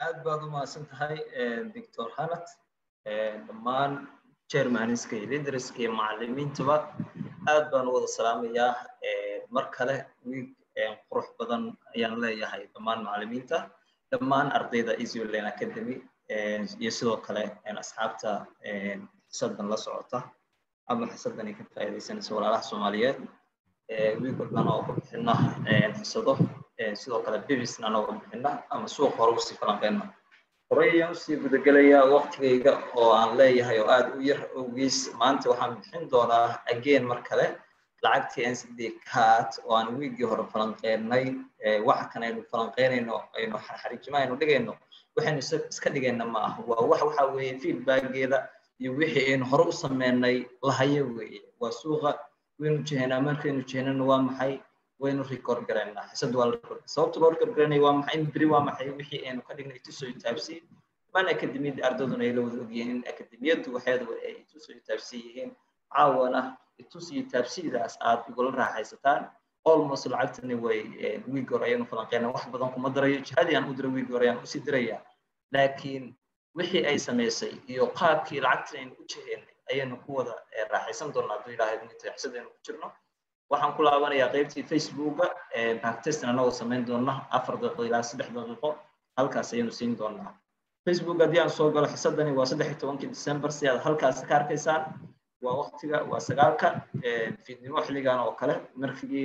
aad baad u mahadsan tahay doctor hanat dhammaan chairmaniska iyo leaderska iyo macalimiintaba aad baan u wada salaamayaa mar kale wiig qurux badan ayaan leeyahay dhammaan macalimiinta dhammaan ardayda easyland academy iyo sidoo kale asxaabta xisadan la socota ama xisadan ay ka faa'iidaysanaysa walaalaha soomaaliyeed wiig walbana oo ka bixina xisado sidoo kale bibisna nooga bixina ama suuq hore usii falanqeyna horey ayaan usii gudagelayaa waqtigayga oo aan leeyahay oo aad u yar awgiis maanta waxaan bixin doonaa again mar kale lacagtii ncd cat oo aan wiigii hore falanqeynay waxa kan aynu falanqeynayno aynu xariijimo aynu dhigayno waxaynu iska dhigayna ma aha waa wax waxa weeye feedbackeeda iyo wixii aynu hore u sameynay lahayo weeye waa suuqa waynu jehenaa markaynu jehenana waa maxay waynu record garaynaa xisad waa la record sababta loo record garanaya waa maxay in beri waa maxay wixii aynu ka dhignay ituso taabsi dhammaan akademiyadda ardayduna ay la wada ogyihiin in akademiyaddu waxeedaba ay ituso taabsi yihiin caawana itus iyo taabsidaas aad igula raaxaysataan almost lacagtani way wiig hore ayaynu falanqeynaa wax badan kuma darayo jihadii aan u diray wiig hore ayaan usii dirayaa laakiin wixii ay samaysay iyo qaabkii lacagtan aynu u jeheynay ayaynu ku wada raaxaysan doonaa hadduu ilaahay minta xisadaynu ku jirno waxaan ku laabanayaa qaybtii facebooka backtestin anagoo samayn doona afar daqiiqo ilaa saddex daqiiqo halkaas ayaynu siin doonaa facebook haddii aan soo galo xisadani waa saddex iyo tobankii december si aad halkaas ka arkaysaan waa waqtiga waa sagaalka fiidnimo xilligan oo kale markigii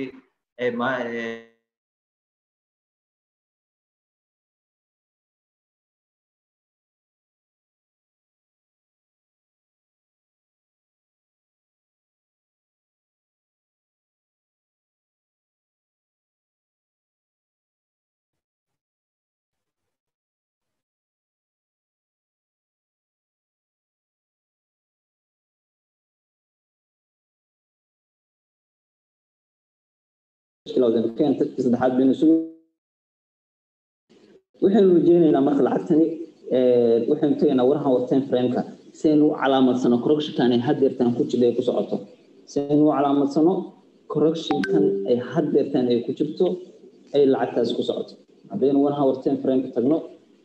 saddexaad baynu isugu waxaynu rajeynaynaa marka lacagtani waxaynu tegaynaa warahan warteen frameka si aynu u calaamadsano correctionkan ay haddeertaan ku jirta ay ku socoto si aynu u calaamadsano correctionkan ay haddeertaan ay ku jirto ay lacagtaas ku socoto haddaynu warahan warteen frameka tagno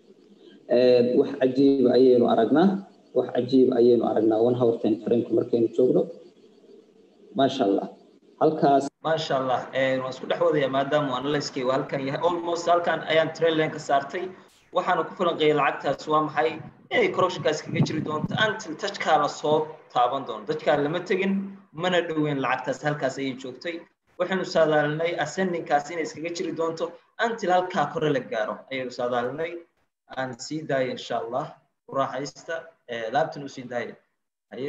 wax cajiib ayaynu aragnaa wax cajiib ayaynu aragnaa warahan warteen frameka markaynu joogno maasha allah halkaas maasha allah waan isku dhex wadaya maadaama analyskaygu halkan yahay almost halkan ayaan trailen ka saartay waxaana ku falanqeeyay lacagtaas waa maxay inay corruptionkaas kaga jiri doonto until touchkaa la soo taaban doono touchkaa lama tegin mana dhoweyn lacagtaas halkaas ayay joogtay waxaynu saadaalinay ascendingkaas inay iskaga jiri doonto until halkaa kore la gaaro ayaynu saadaalinay aan sii daaya insha allah u raaxaysta laabtan usii daaya haye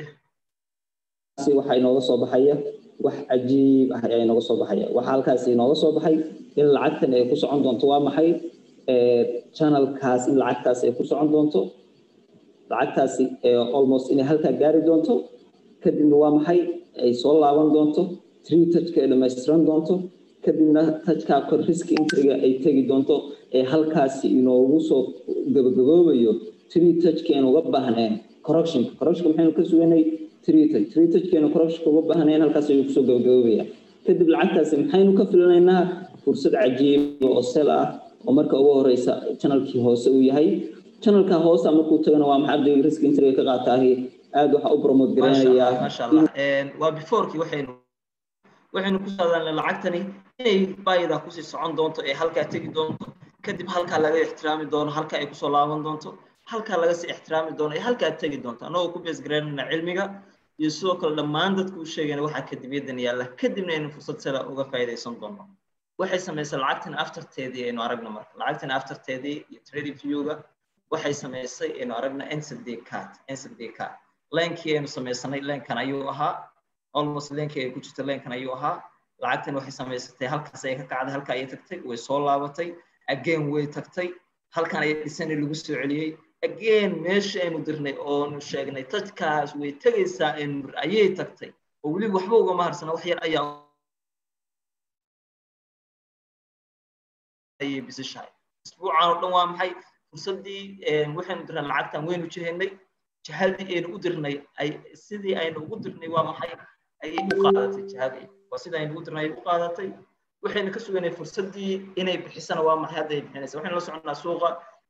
waxaa inooga soo baxaya wax cajiib ah ayaa inooga soo baxaya waxaa halkaas inooga soo baxay in lacagtan ay ku socon doonto waa maxay channelkaas in lacagtaas ay ku socon doonto lacagtaasi almost inay halkaa gaari doonto kadibna waa maxay ay soo laaban doonto tree touchka ay dhammaystiran doonto kadibna touchkaa kor risk intriga ay tegi doonto ee halkaasi inoogu soo gabagaboobayo tree touchka aan uga baahneen corruptionka corruptionka maxaynu ka suganay treated treatedkeenu corruptionka uga baahnayn halkaas ayuu kusoo gabagaboobaya kadib lacagtaasi maxaynu ka filanaynaa fursad cajiiba oo sel ah oo marka ugu horeysa channelkii hoose uu yahay channelka hoose markuu tagana waa maxaa ardayga risk intriga ka qaataahi aad waxa u promote garanayaa maasha allah waa beforeki waxaynu waxaynu ku saadaalnay lacagtani inay baayida kusii socon doonto ee halkaa tegi doonto kadib halkaa laga ixtiraami doono halkaa ay kusoo laaban doonto halkaa laga sii ixtiraami doono ee halkaa tegi doonto annagoo ku beesgaraynayna cilmiga iyo sidoo kale dhammaan dadku u sheegayna waxa akademiyadan yaalla kadibna aynu fursad sela uga faa'iidaysan doono waxay samaysay lacagtan afterteedii aynu aragna marka lacagtan afterteedii iyo trading viewga waxay samaysay aynu aragna ncd cat ncd cat leenkii aynu samaysanay leenkan ayuu ahaa almost leenkii ay ku jirta leenkan ayuu ahaa lacagtan waxay samaysatay halkaas ayay ka kacday halka ayay tagtay way soo laabatay again way tagtay halkan ayay dhisanay lagu soo celiyey again meesha aynu dirnay oonu sheegnay dadkaas way tegaysaa ayay tagtay oo weliba waxba ugama harsana wax yar ayaa ayay bisishahay isbuucan oo dhan waa maxay fursaddii waxaynu dirnay lacagtan waynu jihaynay jihadii aynu u dirnay ay sidii aynu ugu dirnay waa maxay ayay u qaadatay jihadii waa sidii aynu ugu dirnay ayay u qaadatay waxaynu ka suganay fursaddii inay bixisana waa maxay hadda ay bixinaysa waxaynu la soconnaa suuqa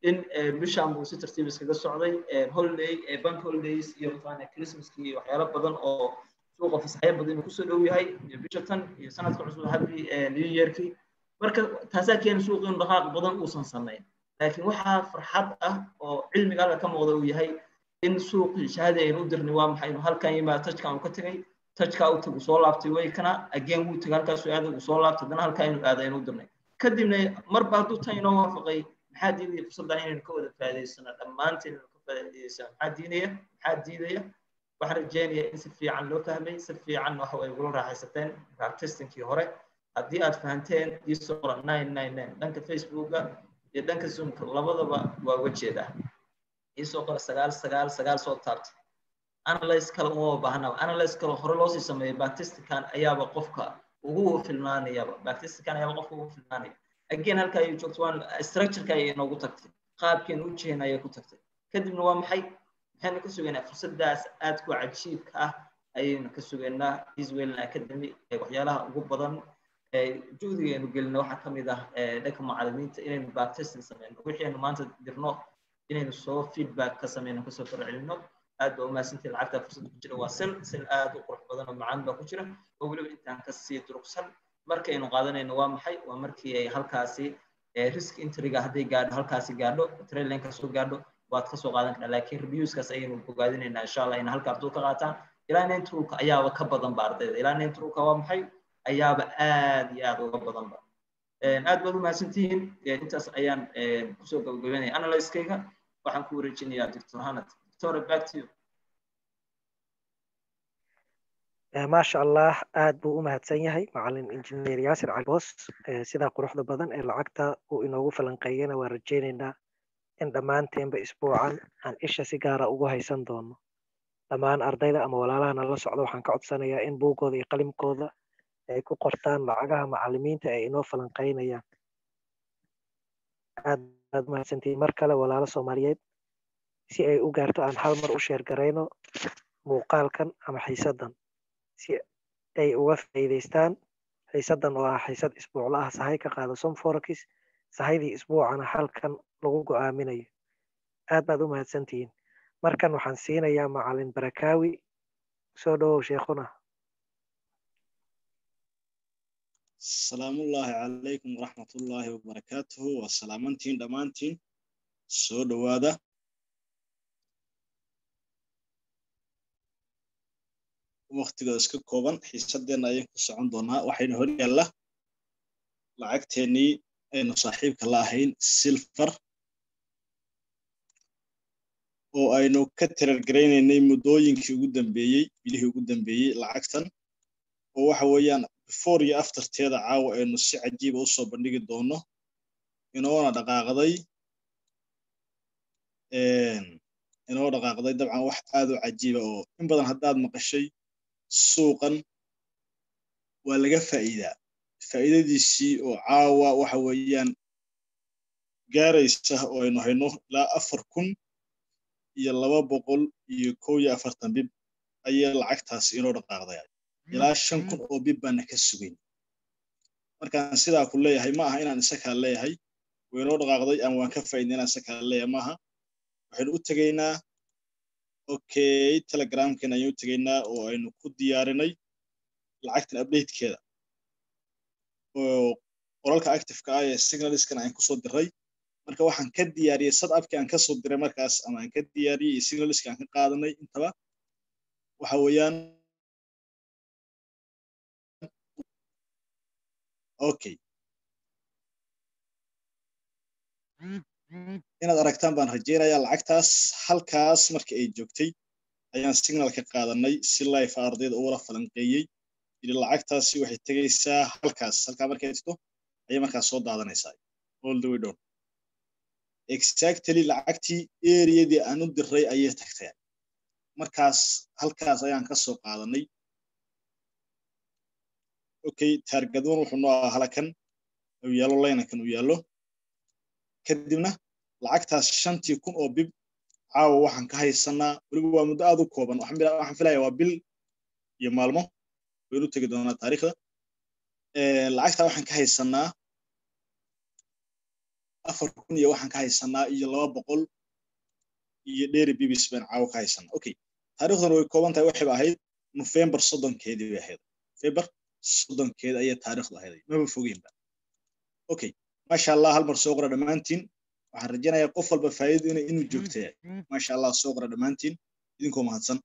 in bishaan buu si tartiib iskaga socday holiday bank holidays iyo mataqaana christmaskii iyo waxyaalo badan oo suuqa fasaxyo badan inuu kusoo dhow yahay iyo bisha tan iyo sanadka cusub happy new yearkii marka taasaa keena suuqa inuu dhaqaaq badan uusan samayn laakiin waxaa farxad ah oo cilmiga halka ka muuqda uu yahay in suuqii shahadi aynu u dirnay waa maxay inuu halkan yimaado tajkan uu ka tegay tajkaa uu tagu soo laabtay way kana again wuu tegay halkaasuu aaday uu soo laabtay haddana halkaa inuu aaday aynu u dirnay kadibna marba hadduu tan inoo waafaqay maxaa diidaya fursaddan inaynu ka wada faa'iidaysano dhammaanteen inaynu ka faa'iidaysano maxaa diinaya maxaa diidaya waxaan rajeynayaa in si fiican loo fahmay si fiican waxa way ugula raaxaysateen testingkii hore haddii aad fahanteen iisoo qora nine nine nine dhanka facebooka iyo dhanka zoomka labadaba waa uga jeedaa iisoo qora sagaal sagaal sagaal soo taabtay analyze kale uma baahnaba analyze kale hore loosii sameeyay bactistican ayaaba qofka ugu filnaanayaba bactistican ayaaba qofka ugu filnaanaya again halka ay joogto waan structureka ayay inoogu tagtay qaabkeen u jehen ayay ku tagtay kadibna waa maxay maxaynu ka sugaynaa fursadaas aadku cajiibka ah ayaynu ka sugaynaa israelin academy ee waxyaalaha ugu badan juhdiga aynu gelino waxaa ka mid ah dhanka macalimiinta inaynu bactesting sameyno wixii aynu maanta dirno inaynu soo feedback ka sameyno kasoo farcelino aad baa umahadsantii lacagta fursad ku jira waa sel sel aad u qurux badan oo macaan baa ku jira oo weliba intaan kasii durugsan markaynu qaadanayno waa maxay waa markii ay halkaasi risk intriga hadday gaadho halkaasi gaadho trailinka soo gaadho waad kasoo qaadan kartaa laakiin reviewskaas ayaynu bogaadinaynaa insha allah in halka arduu ka qaataan ilaa nine trulka ayaaba ka badan ba ardayda ilaa nine trulka waa maxay ayaaba aad iyo aad uga badan ba aad baad umahadsantihiin intaas ayaan kusoo gabagabeynaya analyskayga waxaan ku wareejinayaa doctor hanat doctor back to you maasha allah aad buu u mahadsan yahay macalin injineer yaasir calboos sidaa quruxda badan ee lacagta uu inoogu falanqeeyana waa rajaynaynaa in dhammaanteenba isbuucan aan isha si gaara ugu haysan doono dhammaan ardayda ama walaalaha nala socda waxaan ka codsanayaa in buuggooda iyo qalimkooda ay ku qortaan lacagaha macalimiinta ay inoo falanqeynayaan aad baad mahadsantihiin mar kale walaalo soomaaliyeed si ay u gaarto aan hal mar u sheergarayno muuqaalkan ama xiisaddan si ay uga faa'iidaystaan xiisaddan oo ah xiisad isbuucla ah sahay ka qaada somforax sahaydii isbuucana halkan lagu go'aaminayo aad baad u mahadsantihiin markan waxaan siinayaa macalin barakaawi soo dhowow sheekhuna salaamullaahi calaykum waraxmatullaahi wabarakaatuhu waa salaamantiin dhammaantiin soo dhowaada waktiga iska kooban xiisadeenna ayaan ku socon doonaa waxaynu hor yaalla lacagteennii aynu saaxiibka la ahayn silfar oo aynu ka tirargaraynaynay muddooyinkii ugu dambeeyey bilihii ugu dambeeyey lacagtan oo waxa weeyaan before iyo afterteeda caawa aynu si cajiiba u soo bandhigi doono inoona dhaqaaqday inoo dhaqaaqday dabcan wax aad u cajiiba oo in badan haddaad maqashay suuqan waa laga faa'iidaa faa'iidadiisii oo caawa waxa weeyaan gaaraysa oo aynu hayno ilaa afar kun iyo laba boqol iyo kow iyo afartan bib ayay lacagtaasi inoo dhaqaaqday ilaa shan kun oo bib baana ka sugayn markaan sidaa ku leeyahay ma aha inaan isakaa leeyahay waynoo dhaqaaqday ama waan ka faa'iidna inaan isakaa leeyahay maaha waxaynu u tegaynaa okay telegramkeena ayaan u tegaynaa oo aynu ku diyaarinay lacagtan updatekeeda oo qoralka activeka ah ee signaliskan aan kusoo diray marka waxaan ka diyaariyey sad abkii aan kasoo diray markaas ama aan ka diyaariyey iyo signaliska aan ka qaadanay intaba waxa weeyaan okay inaad aragtaan baan rajaynayaa lacagtaas halkaas markii ay joogtay ayaan signal ka qaadanay si life ardayda uula falanqeeyey yidhi lacagtaasi waxay tegaysaa halkaas halkaa markay tagto ayay markaas soo daadanaysaa all the way down exactly lacagtii eriyadii aan u diray ayay tagtay markaas halkaas ayaan ka soo qaadanay okay taargadwan wuxuu noo ahaa halakan uu yaallo laynankan uu yaallo kadibna lacagtaas shantii kun oo bib caawa waxaan ka haysanaa weliba waa muddo aad u kooban waxaan filaya waa bil iyo maalmo waynu tegi doonaa taariikhda lacagtaa waxaan ka haysanaa afar kun iyo waxaan ka haysanaa iyo laba boqol iyo dheeri bibis baan caawo ka haysanaa okay taariikhduna way kooban tahay waxayba ahayd nofembar soddonkeedii bay ahayd nofembar soddonkeed ayay taariikhdu ahayd maba fogeynba okay maasha allah hal mar soo qora dhammaantiin waxaan rajaynayaa qof walba faa'iido ina inuu joogtay maasha allah soo qora dhammaantiin idinkoo mahadsan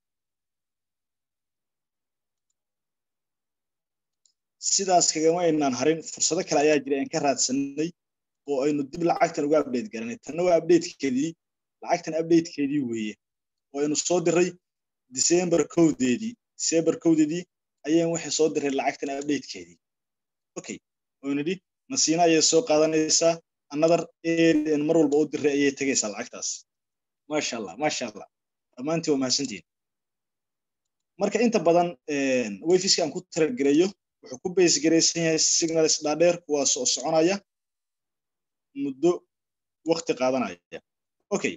sidaas kagama aynaan harin fursado kale ayaa jira aan ka raadsanay oo aynu dib lacagtan uga update garanay tanna waa updatekeedii lacagtan updatekeedii weeye oo aynu soo diray december kowdeedii december kowdeedii ayaan waxay soo diray lacagtan updatekeedii okay oo nidhi nasiina ayay soo qaadanaysaa another area mar walba u diray ayay tegaysaa lacagtaas maasha allah maasha allah dhammaantiin waa mahadsantihin marka inta badan wayfiska aan ku taragereeyo wuxuu ku base garaysan yahay signals dhaadheer kuwaas oo soconaya muddo waqti qaadanaya okay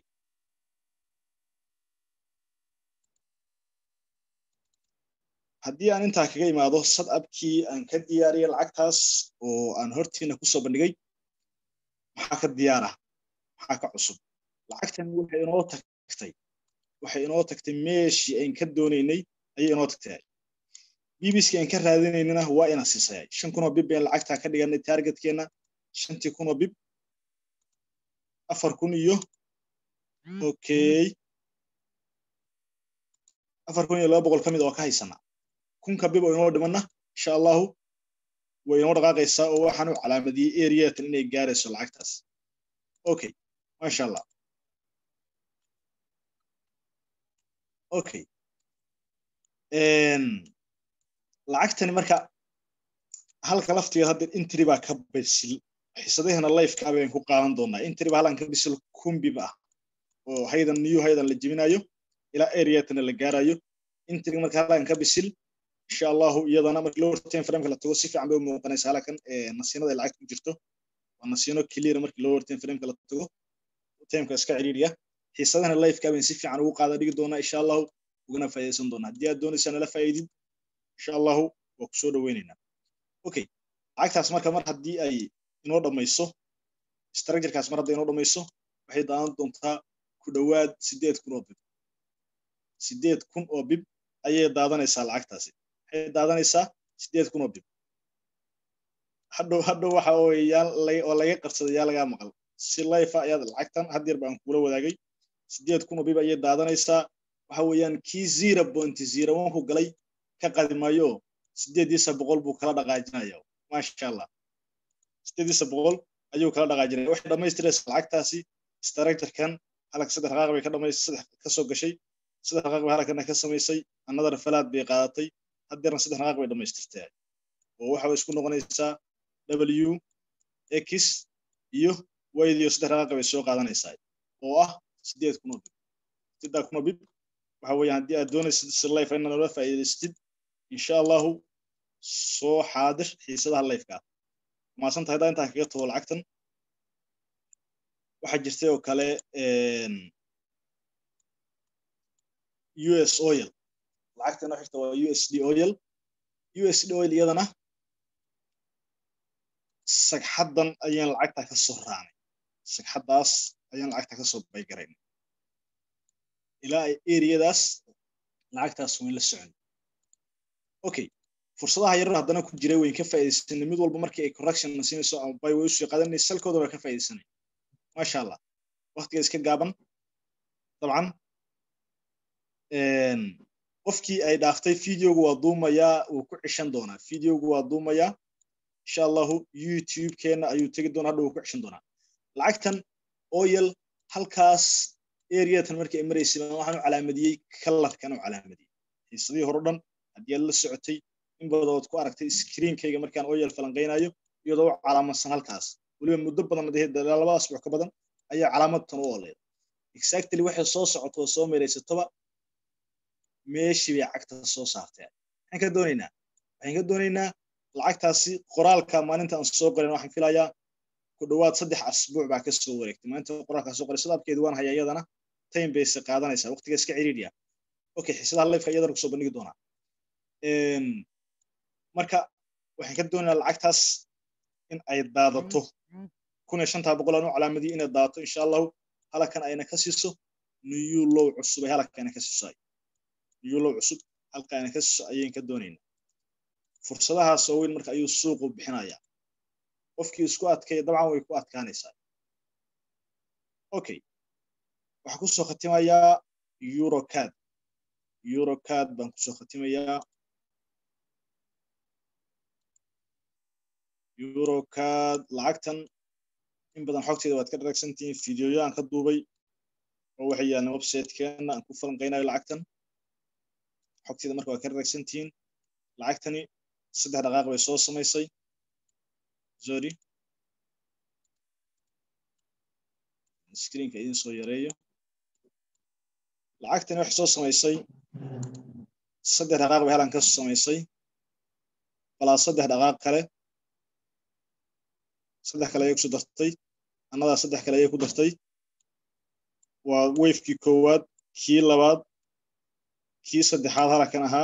haddii aan intaa kaga imaado sadabkii aan ka diyaariyay lacagtaas oo aan hortiina kusoo bandhigay maxaa ka diyaara maxaa ka cusub lacagtan waxay inoo tagtay waxay inoo tagtay meeshii ayn ka doonaynay ayay inoo tagtay bbski aan ka raadinaynana waa ina siisayay shan kunoo bib bayn lacagtaa ka dhiganay targetkeenna shantii kunoo bib afar kun iyo okay afar kun iyo laba boqol ka mid oo ka haysana kunka bib oo inoo dhimanna insha allahu way inoo dhaqaaqaysaa oo waxaan u calaamadiyey areatan inay gaarayso lacagtaas okay masha allah okay lacagtani marka halka laftigeed hadda intri baa ka bisil xisadahana lifeka bayaan ku qaadan doonaa intri baa halan ka bisil kumbib ah oo haydan new haydan la jebinayo ilaa areatana la gaarayo intriga marka halan ka bisil insha allahu iyadana marka lower time frameka la tago si fiican bay u muuqanaysa halakan nasiinada lacagta ku jirto waa nasiino clear markii lower time frameka la tago timeka iska ciriiriya xiisadahana lifeka bayaan si fiican ugu qaada dhigi doonaa insha allahu ugana faa'iidaysan doonaa haddii aad doonaysaa nala faa'iidid insha allahu waa ku soo dhoweynaynaa okay lacagtaas marka mar haddii ay inoo dhammayso structurekaas mar hadday inoo dhammayso waxay daadan doontaa ku dhowaad sideed kun oo bib sideed kun oo bib ayay daadanaysaa lacagtaasi waxay daadanaysaa sideed kun oo bib hadhow hadhow waxa oo laga qabsaday yaa lagaa maqal si life ayaad lacagtan had yar baan kula wadaagay sideed kun oo bib ayay daadanaysaa waxa weeyaan kii zero point zero one ku galay ka qadimayo sideediisa boqol buu kala dhaqaajinaya maasha allah sideediisa boqol ayuu kala dhaqaajinaya waxay dhammaystiraysaa lacagtaasi structurekan halka saddex raqaaq bay ka dhamaysay saddex ka soo gashay saddex raqaaq bay halkana ka samaysay another falaad bay qaadatay haddeerna saddex raqaaq bay dhammaystirtay oo waxa bay isku noqonaysaa w x iyo waydiyo saddex raqaaq bay soo qaadanaysaa oo ah sideed kun oo bib sideed kun oo bib waxa weeyaan haddii aad doonaysid si life inaad noola faa'iidaystid insha allahu soo xaadir xiisadaha lifeka maasan tahay daa intaan kaga tago lacagtan waxaa jirtay oo kale u s oil lacagtan noo xigta waa u s d oil u s d oil iyadana sagxaddan ayaan lacagta ka soo raacnay sagxaddaas ayaan lacagta ka soo baygaraynay ilaa ay eriyadaas lacagtaas wayn la socon okay fursadaha yarar haddana ku jiray wayn ka faa'iidaysanay mid walba markii ay correction siinayso ama bay way usii qaadanay salkooda waa ka faa'iidaysanay maasha allah waqtiga iska gaaban dabcan qofkii ay dhaaftay videogu waa duumayaa wuu ku cishan doonaa videogu waa duumayaa insha allahu youtube-keena ayuu tegi doonaa hadha wuu ku cishan doonaa lacagtan oil halkaas areatan markii ay maraysay waxaan u calaamadiyey kalarkan u calaamadiyey xiisadihii hore dhan haddii aad la socotay in badood ku aragtay screenkayga markaan oyal falanqaynayo iyadoo u calaamadsan halkaas weliba muddo badan laba asbuuc ka badan ayaa calaamadtan u oleed exactly waxay soo socoto oo soo maraysatoba meeshii bay cagta soo saarteen maxaan ka doonaynaa waxaan ka doonaynaa lacagtaasi qoraalka maalinta aan soo qorin waxaan filayaa ku dhowaad saddex asbuuc baa ka soo wareegtay maalinta qoraalkaa soo qoray sadabkeedi waan hayaa iyadana time bayse qaadanaysaa waqtiga iska ciriiriya okay xiisadaha lifeka iyadana kusoo bandhigi doonaa marka waxaan ka doonaynaa lacagtaas in ay daadato kun iyo shantaa boqol aan u calaamadiyo inay daato insha allahu halakan ayna ka siiso new low cusub ay halaka ayna ka siiso new low cusub halka ayna ka siiso ayaan ka doonayna fursadahaas oo weyn marka ayuu suuqu bixinaya qofkii isku adkaya dabcan way ku adkaanaysaa okay waxaa kusoo khatimayaa eurocad eurocad baan kusoo khatimayaa eurocad lacagtan in badan xogteeda waad ka dharagsantihiin fideoyaan ka duubay oo waxay yaalaan websitekeena aan ku falanqaynayo lacagtan xogteeda marka waad ka dharagsantihiin lacagtani saddex dhaqaaq bay soo samaysay sorry screenka idin soo yareeyo lacagtani waxay soo samaysay saddex dhaqaaq bay halan ka samaysay balaa saddex dhaqaaq kale saddex kale ayay kusoo dartay annadaa saddex kale ayay ku dartay waa wafekii koowaad kii labaad kii saddexaad halakan ahaa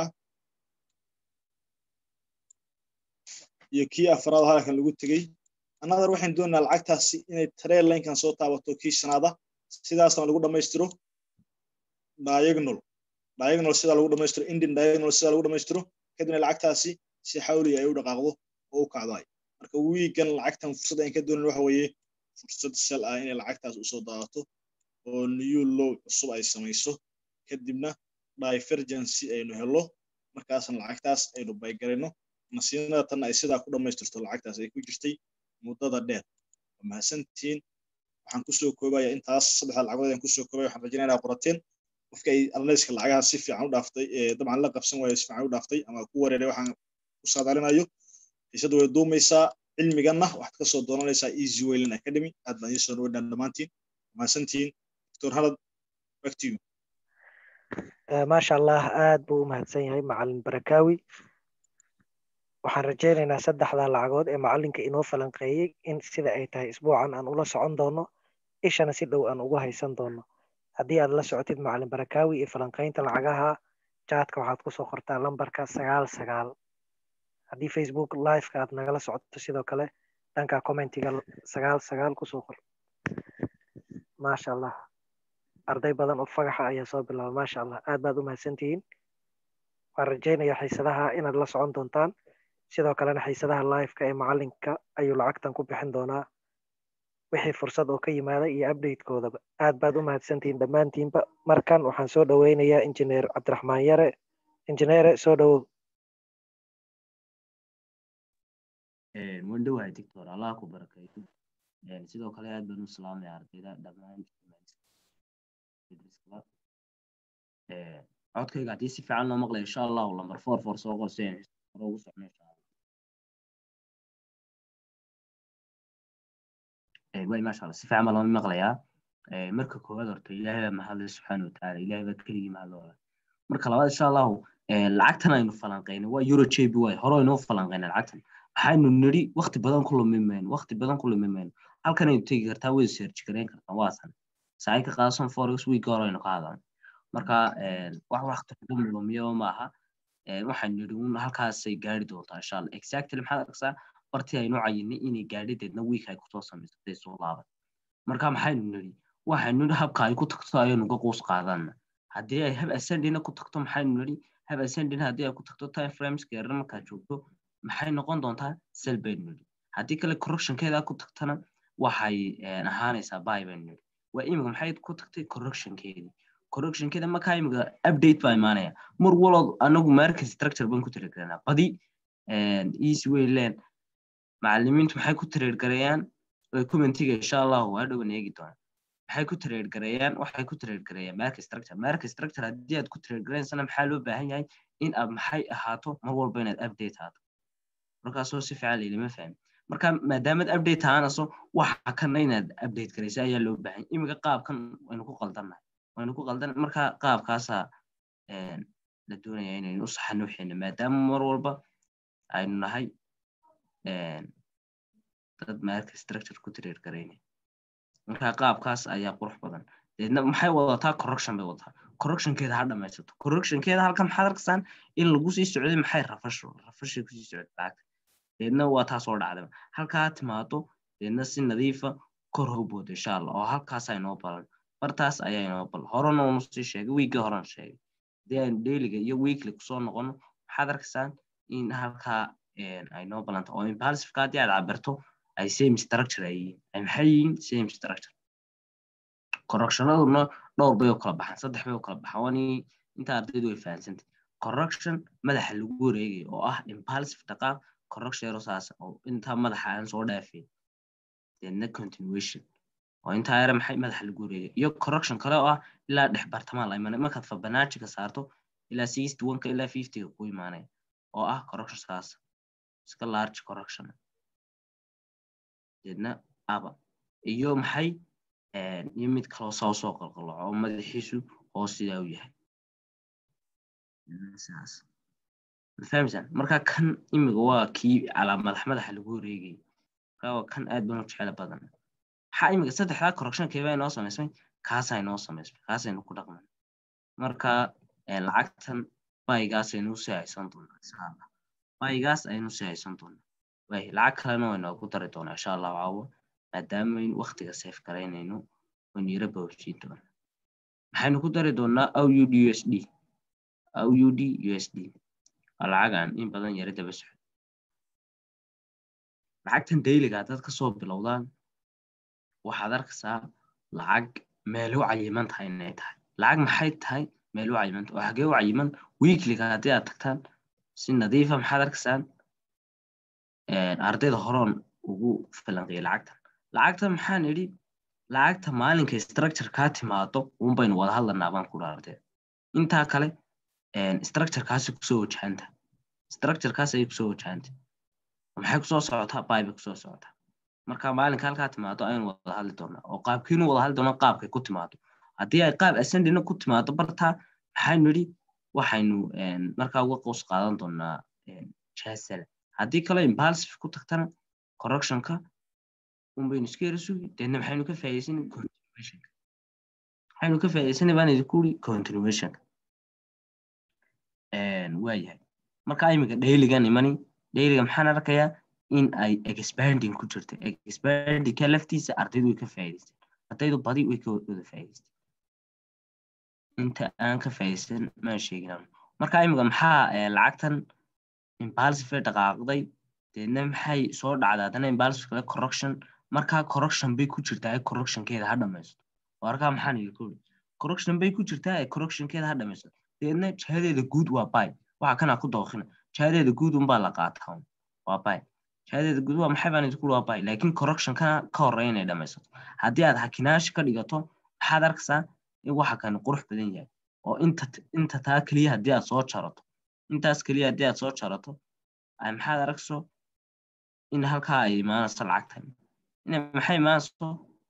iyo kii afraad halakan lagu tegey annadar waxaan doonaynaa lacagtaasi inay tareel laynkan soo taabato kii shanaada sidaasna lagu dhammaystiro diagonal diagonal sidaa lagu dhammaystiro indian diagonal sidaa lagu dhammaystiro kadibna lacagtaasi si xawliga ay u dhaqaaqdo oo u kacdo ay marka wiigan lacagtan fursad aan ka doonin waxa weeye fursad sal ah inay lacagtaas usoo daadato oo new low cusub ay samayso kadibna divergency aynu helo markaasna lacagtaas aynu baygarayno nasiinada tanna ay sidaa ku dhammaystirto lacagtaas ay ku jirtay muddada dheer waa mahadsantihiin waxaan kusoo koobaya intaas saddexda lacagood ayaan kusoo koobaya waxaan rajinaya inaa qorateen qofka ay analyska lacagaha si fiican u dhaaftay dabcan la qabsan waayo si fiican u dhaaftay ama ku wareeray waxaan ku saadaalinayo xiisadu way duumaysaa cilmiganna waxaad ka soo doonanaysaa easy wayland academy aad baan idiin soo dhaweynaa dhammaantiin mahadsantihiin doctor halad back to you maasha allah aad buu u mahadsan yahay macalin barakaawi waxaan rajaynaynaa saddexda lacagood ee macalinka inoo falanqeeyey in sida ay tahay isbuucan aan ula socon doono ishana si dhow aan ugu haysan doono haddii aad la socotid macalin barakaawi iyo falanqaynta lacagaha jaadka waxaad kusoo qortaa lambarka sagaal sagaal haddii facebook liveka aad nagala socoto sidoo kale dhanka commentiga sagaal sagaal kusoo qor maasha allah arday badan oo fagaxa ayaa soo bilaaba maasha allah aad baad u mahadsantihiin waan rajaynaya xiisadaha inaad la socon doontaan sidoo kalena xiisadaha liveka ee macalinka ayuu lacagtan ku bixin doonaa wixii fursad oo ka yimaada iyo updatekoodaba aad baad u mahadsantihiin dhammaantiinba markan waxaan soo dhoweynayaa injineer cabdiraxmaan yare injineere soo dhowow waan dhowahay doctor allah ku barakeeyo sidoo kale aad baan u salaamaya ardayda dhammaan codkayga haddii si fiican loo maqlayo insha allahu lambar four four soo qorseen hore ugu socno insha allah way maasha allah si fiican baa loo maqlayaa marka koowaad horta ilaahay baa mahadlay subxaana watacaala ilaahay baa keligii mahadlooda marka labaad insha allahu lacagtan aynu falanqaynay waa euro jb way hore aynoo falanqaynay lacagtan waxaynu nidhi wakti badan ku lumi mayno wakti badan ku lumi mayno halkan aynu tegi kartaa way search garayn kartaa waasan saay ka qaadasan forex week hore aynu qaadan marka wax wakti xugu lumiyo maaha waxaan nidhi un halkaasay gaari doontaa insha allah exactly maxaad arkaysaa bartii aynu cayinay inay gaadhideedna week ay kusoo samaysatay soo laaban marka maxaynu nidhi waxaynu nidhi habka ay ku tagto ayaynu ka quus qaadana haddii ay hab ascendina ku tagto maxaynu nidhi hab ascendina haddii ay ku tagto time frames geerar markaad joogto maxay noqon doontaa sel baynu nidhi haddii kale correctionkeeda ku tagtana waxay ahaanaysaa bay baynu nidhi waa imika maxay ku tagtay correctionkeedii correctionkeeda markaa imika update baa imaanaya mar walood anagu market structure baan ku tiragelanaa badi easy way len macalimiintu maxay ku trade gareeyaan way commentiga insha allahu waa dhowan eegi doonaa maxay ku trade gareeyaan waxay ku trade gareeyaan market structure market structure haddii aad ku trade gareysana maxaa loo baahan yahay in aad maxay ahaato mar walba inaad update ahaato markaasoo si fiican laylama fahmi marka maadaamaad update ahaanaso waxa kana inaad update garaysa ayaa loo baahan imika qaabkan waynu ku qaldannahay waynu ku qaldan marka qaabkaasaa la doonaya inaynu u saxano wixeena maadaama mar walba aynu nahay dad marka structure ku tireer garayna marka qaabkaas ayaa qurux badan deedna maxay wadataa correction bay wadataa correctionkeeda ha dhamaysato correctionkeeda halkan maxaad arkaysaan in lagu sii socday maxay rafasho rafashay kusii socday lacagta deedna waa taas oo dhacday halkaa timaado deedna si nadiifa kor hobooda insha allah oo halkaas inoo balan bartaas ayaa inoo balan horena unu sii sheegay wiigii horan sheegay haddii aynu dailiga iyo weekly kusoo noqono waxaad arkaysaan in halkaa ay noo balanta oo impulsiveka haddii aad cabirto ay same structure ay yihiin ay maxay yihiin same structure correctionaduna dhowr bay u kala baxaan saddex bay u kala baxaan wani inta ardaydu way fahansantay correction madaxa lagu wareegayo oo ah impulsive dhaqaaq correction yaro saas oo intaa madaxa aan soo dhaafin deedna continuation oo intaa yare maxay madaxa lagu wareegay iyo correction kale oo ah ilaa dhex bartamaa la imanay markaad fibonacci ka saarto ilaa sixty one ka ilaa fifty ga ku imaanaya oo ah correction saas iska large correction deedna aba iyo maxay iyo mid kaloo saa usoo qalqaloco oo madaxiisu hoos sidaa u yahay saas mafahmsaan marka kan imiga waa kii calaa madax madaxa lagu wareegayay marka waa kan aad baan u jecel badan maxaa imiga saddexdaa correction keebaa inoo samaysmay kaasaa inoo samaysmay kaasaynu ku dhaqmay marka lacagtan baygaas aynu usii haysan doonaa insha allah baygaas aynu usii haysan doonaa way lacag kalena way noogu dari doonaa insha allah caawo maadaama aynu waktiga safe garaynayno waynu yara bawjiin doonaa maxaynu ku dari doonaa aud u s d aud u s d waa lacagaan in badan yara daba socdo lacagtan dayliga haddaad kasoo bilowdaan waxaad arkaysaa lacag meel u cayiman tahay inay tahay lacag maxay tahay meel u cayimanta oo xagee u cayiman weekliga haddii aad tagtaan si nadiifa maxaad arkaysaan ardayda horoon ugu falanqiyay lacagtan lacagtan maxaan idhi lacagta maalinka structure kaa timaado un baynu wada hadlanaa baan ku dhaartee intaa kale structurekaasi kusoo wajahanta structurekaas ayay kusoo wajahanta maxay kusoo socotaa baybay kusoo socotaa marka maalinka halkaa timaado ayaynu wada hadli doonaa oo qaabkiinu wada hadli doonaa qaabkay ku timaado haddii ay qaab ascendina ku timaado bartaa maxaynu idhi waxaynu markaa uga qows qaadan doonaa jasala haddii kale impulsive ku tagtana correctionka unbaynu iska yara sugi deedna maxaynu ka faa'iidaysanay continuationka maxaynu ka faa'iidaysanay baan idinku uri continuationka waayahay marka imiga dayligan imani dayliga maxaan arkayaa in ay expanding ku jirto expandingka laftiisa ardaydu way ka faa'iidaysteen ardaydu badi way ka wada faa'iidaysteen inta aan ka faa'iidaysan maan sheeginaan marka imiga maxaa lacagtan impulsive dhaqaaqday deedna maxay soo dhacday haddana impulsive kale correction markaa correction bay ku jirtaa ee correctionkeeda ha dhamaysto warkaa maxaan idin ku iri correction bay ku jirtaa ee correctionkeeda ha dhamaysto deedna jihadeeda guud waa bay waxa kana ku dooqina jihadeeda guud unbaa la qaataa waa bay jihadeeda guud waa maxay baan idinku iri waa bay laakiin correction kana ka horreeya inay dhamaysato haddii aad hakinaashi ka dhigato maxaad arkaysaa in waxa kani qurux badan yahay oo inta inta taa keliya haddii aad soo jarato intaas keliya haddii aad soo jarato maxaad aragso in halkaa ay imaanayso lacagtan ina maxay imaanayso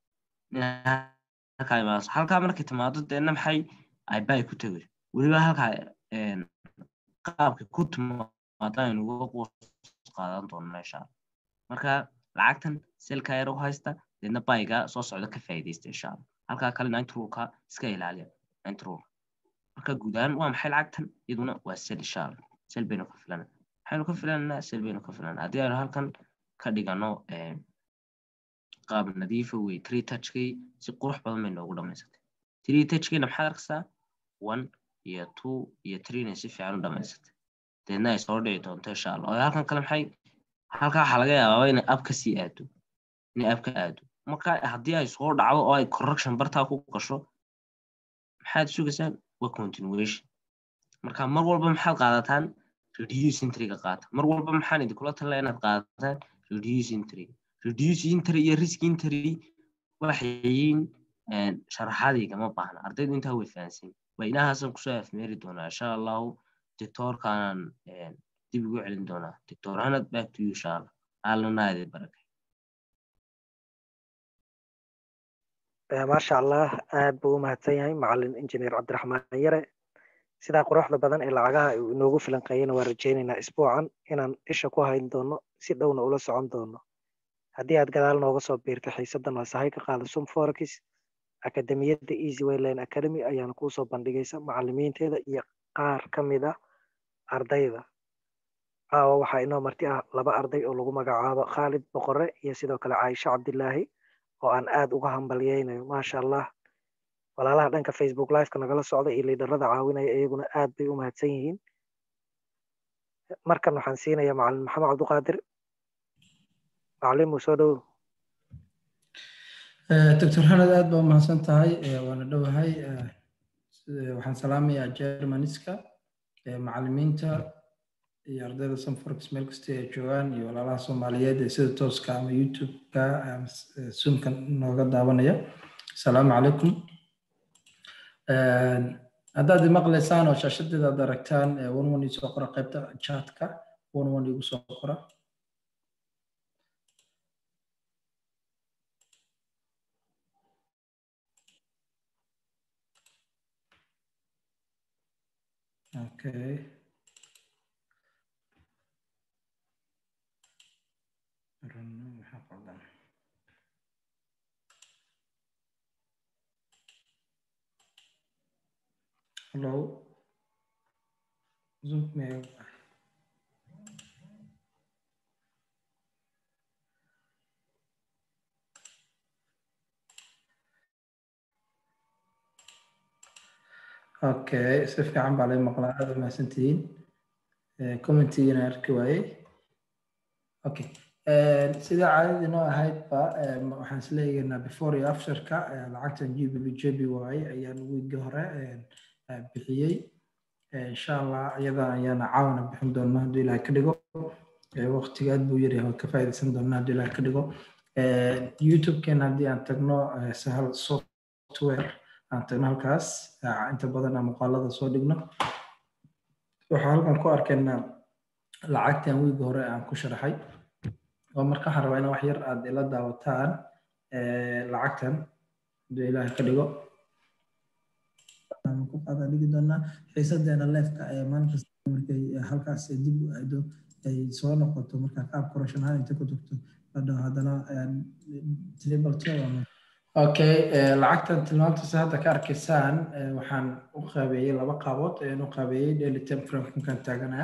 halkaa imaanayso halkaa markay timaado deedna maxay ay bay ku tegay weliba halkaa qaabka ku timaado aynu uga qoos qaadan doonno insha allah marka lacagtan selka yar u haysta deedna bayga soo socda ka faa'iidaysta insha allah halkaa kale nine rulka iska ilaaliya nine rulka marka guud ahaan waa maxay lacagtan iyaduna waa sel insha allah sel baynu ka filana maxaynu ka filananaa sel baynu ka filanaa haddii aynu halkan ka dhigano qaab nadiifa wey tree touchkay si qurux badan bay noogu dhamaysatay tree touchkayna maxaad arkaysaa one iyo two iyo threena si fiican u dhamaysatay deedna ay soo dhici doonto insha allah oo halkan kale maxay halkaa waxaa laga yaabaa inay ab ka sii aado inay ab ka aado marka haddii ay soo dhacdo oo ay correction bartaa ku gasho maxaad sugaysaan waa continuation marka mar walba maxaad qaadataan reduce intriga qaata mar walba maxaan idinkula talaya inaad qaadataan reduce intriga reduce intry iyo risk intry waxay yihiin sharaxaadayga ma baahna ardaydu intaa way fahansan waa inahaasan kusoo afmeeri doonaa insha allahu dictoorkaanan dib ugu celin doonaa dictor hanad back to you insha allah aalanaade barakay maasha allah aad buu u mahadsan yahay macalin injineer cabdiraxmaan yare sidaa quruxda badan ee lacagaha uu inoogu filanqeeyana waan rajaynaynaa isbuucan inaan isha ku hayn doono si dhowna ula socon doono haddii aad gadaal nooga soo biirtay xiisaddan waa sahay ka qaada sum forex akademiyadda easy wayline academy ayaana kuusoo bandhigaysa macalimiinteeda iyo qaar ka mid ah ardayda caawa waxaa inoo marti ah laba arday oo lagu magacaabo khaalid boqore iyo sidoo kale caaisha cabdilaahi oo aan aad uga hambalyeynayo maasha allah walaalaha dhanka facebook liveka nagala socda iyo liidarada caawinaya iyaguna aad bay u mahadsan yihiin markan waxaan siinaya macalin maxamed cabduqaadir macalimu soo dhowow doctor hanad aad baa umahadsan tahay waana dhowahay waxaan salaamayaa germaniska macalimiinta iyo ardayda sanforx meel kasta ay joogaan iyo walaalaha soomaaliyeed ee sida tooska ama youtube-ka zoomka nooga daawanaya asalaamu calaykum haddaad imaqlaysaan oo shaashadeeda aad aragtaan one one isoo qora qaybta chatka one one igu soo qora okay maxaa qaldan hello zoom me okay si fiican baa lay maqlaa aad umahadsantihiin commentigina arki waayey okay sida caadadii noo ahaydba waxaan isleeyahnaa before iyo afterka lacagtan g b b j b y ayaan wiigi hore bixiyey insha allah iyada ayaana caawna bixin doona hadduu ilaah ka dhigo waqtiga aad buu yaryahay ka faa'iidaysan doona hadduu ilaah ka dhigo youtube-keena haddii aan tagno sahal software aan tagno halkaas inta badan aan muuqaalada soo dhigno waxaa halkan ku arkaynaa lacagtan wiigi hore aan ku sharaxay oo marka waxaan rabaa in wax yar aad ila daawataan lacagtan hadduu ilaahay ka dhigo ku qaada dhigi doonaa xiisadeena leefka ee maalin kasta markay halkaas dib u aado ay soo noqoto marka qaab corruption ahaan inta ku tagto hadhow haddana tribal okay lacagtan tilmaamtaas hadda ka arkaysaan waxaan u qaabeeyey laba qaabood ayaan u qaabeeyey daily time frame kunkan taaganaa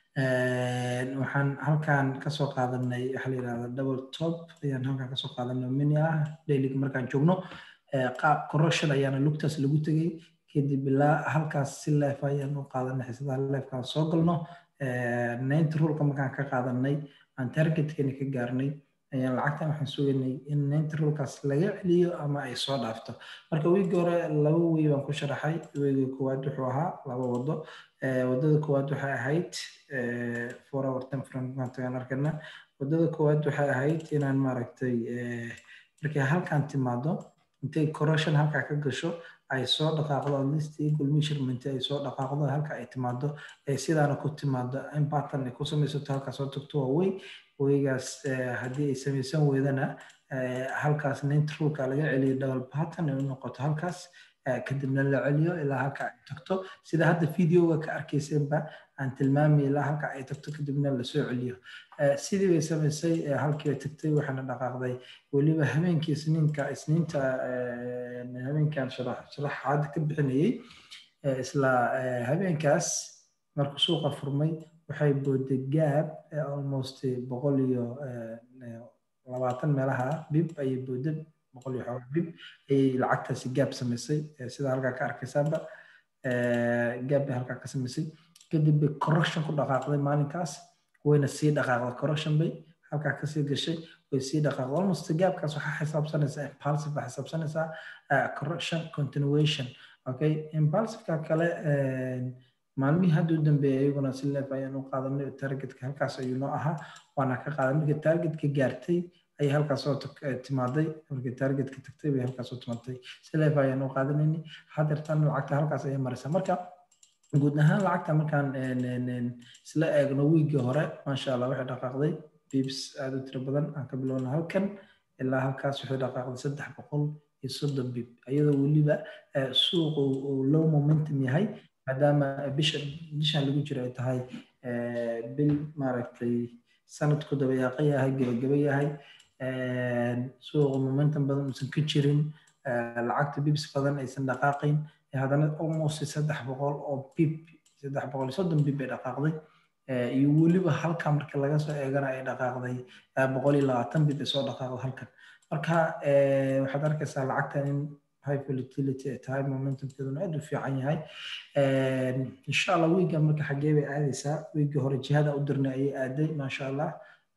waxaan halkan kasoo qaadanay waxa la yidhahda double top ayaan halkan kasoo qaadanay mini ah dailyga markaan joogno qaab corruption ayaana lugtaas lagu tegey kadib ilaa halkaas si leef ayaan u qaadanay xisadaha leefkaan soo galno ninety rulka markaan ka qaadanay aan targetkani ka gaarnay ayaan lacagtan waxaan sugaynay in ninety rulkaas laga celiyo ama ay soo dhaafto marka wiigi hore laba wey baan ku sharaxay weyiga koowaad wuxuu ahaa laba wado wadada koowaad waxay ahayd four hour ten franc maantagaan arkana wadada koowaad waxay ahayd inaan maaragtay markay halkan timaado intay corruption halkaa ka gasho ay soo dhaqaaqdo at least equal measurement ay soo dhaqaaqdo halka ay timaado ay sidaana ku timaado in pattern ay ku samaysato halkaa soo tagto waa wey weygaas haddii ay samaysan weydana halkaas nintrulka laga celiyo double pattern ay u noqoto halkaas kadibna la celiyo ilaa halka ay tagto sida hadda videoga ka arkaysenba aan tilmaamay ilaa halka ay tagto kadibna lasoo celiyo sidii bay samaysay halkii bay tagtay waxaana dhaqaaqday weliba habeenkii isniinka isniinta habeenkan sharaxaad ka bixinayay isla habeenkaas markuu suuqa furmay waxay booday gaab almost boqol iyo labaatan meelaha bib ayay booday boqol iyo xoogaa bib ayay lacagtaasi gaab samaysay sida halkaa ka arkaysaanba gaab bay halkaa ka samaysay kadib bay corruption ku dhaqaaqday maalinkaas wayna sii dhaqaaqday corruption bay halkaa kasii gashay way sii dhaqaaqday almost gaabkaas waxaa xisaabsanaysaa impulsive baa xisaabsanaysaa corruption continuation okay impulsiveka kale maalmihii hadda u dambeeyay iyaguna si leef ayaan u qaadanay targetka halkaas ayuu noo ahaa waana ka qaaday markii targetka gaartay ayay halkaas soo timaaday markii targetka tagtay bay halkaas soo timaatay si leef ayaan u qaadanayni hadeertan lacagta halkaas ayay maraysaa marka guud ahaan lacagta markaan isla eegno wiigii hore maasha allah waxay dhaqaaqday bibs aada u tiro badan aan ka bilowna halkan ilaa halkaas waxay dhaqaaqday saddex boqol iyo soddon bib iyadoo weliba suuqu uu low momentum yahay maadaama bisha bishan lagu jiro ay tahay bil maaragtay sanadku dabayaaqo yahay gebageba yahay suuqa momentum badan uusan ka jirin lacagta bibs badan aysan dhaqaaqayn haddana almost saddex boqol oo bib saddex boqol iyo soddon bib bay dhaqaaqday iyo weliba halka marka laga soo eegana ay dhaqaaqday boqol iyo labaatan bid ay soo dhaqaaqdo halkan marka waxaad arkaysaa lacagtan in high volatility ay tahay momentumkeeduna aad u fiican yahay insha allah wiigan marka xaggee bay aadaysaa wiigii hore jihada u dirnay ayay aaday maasha allah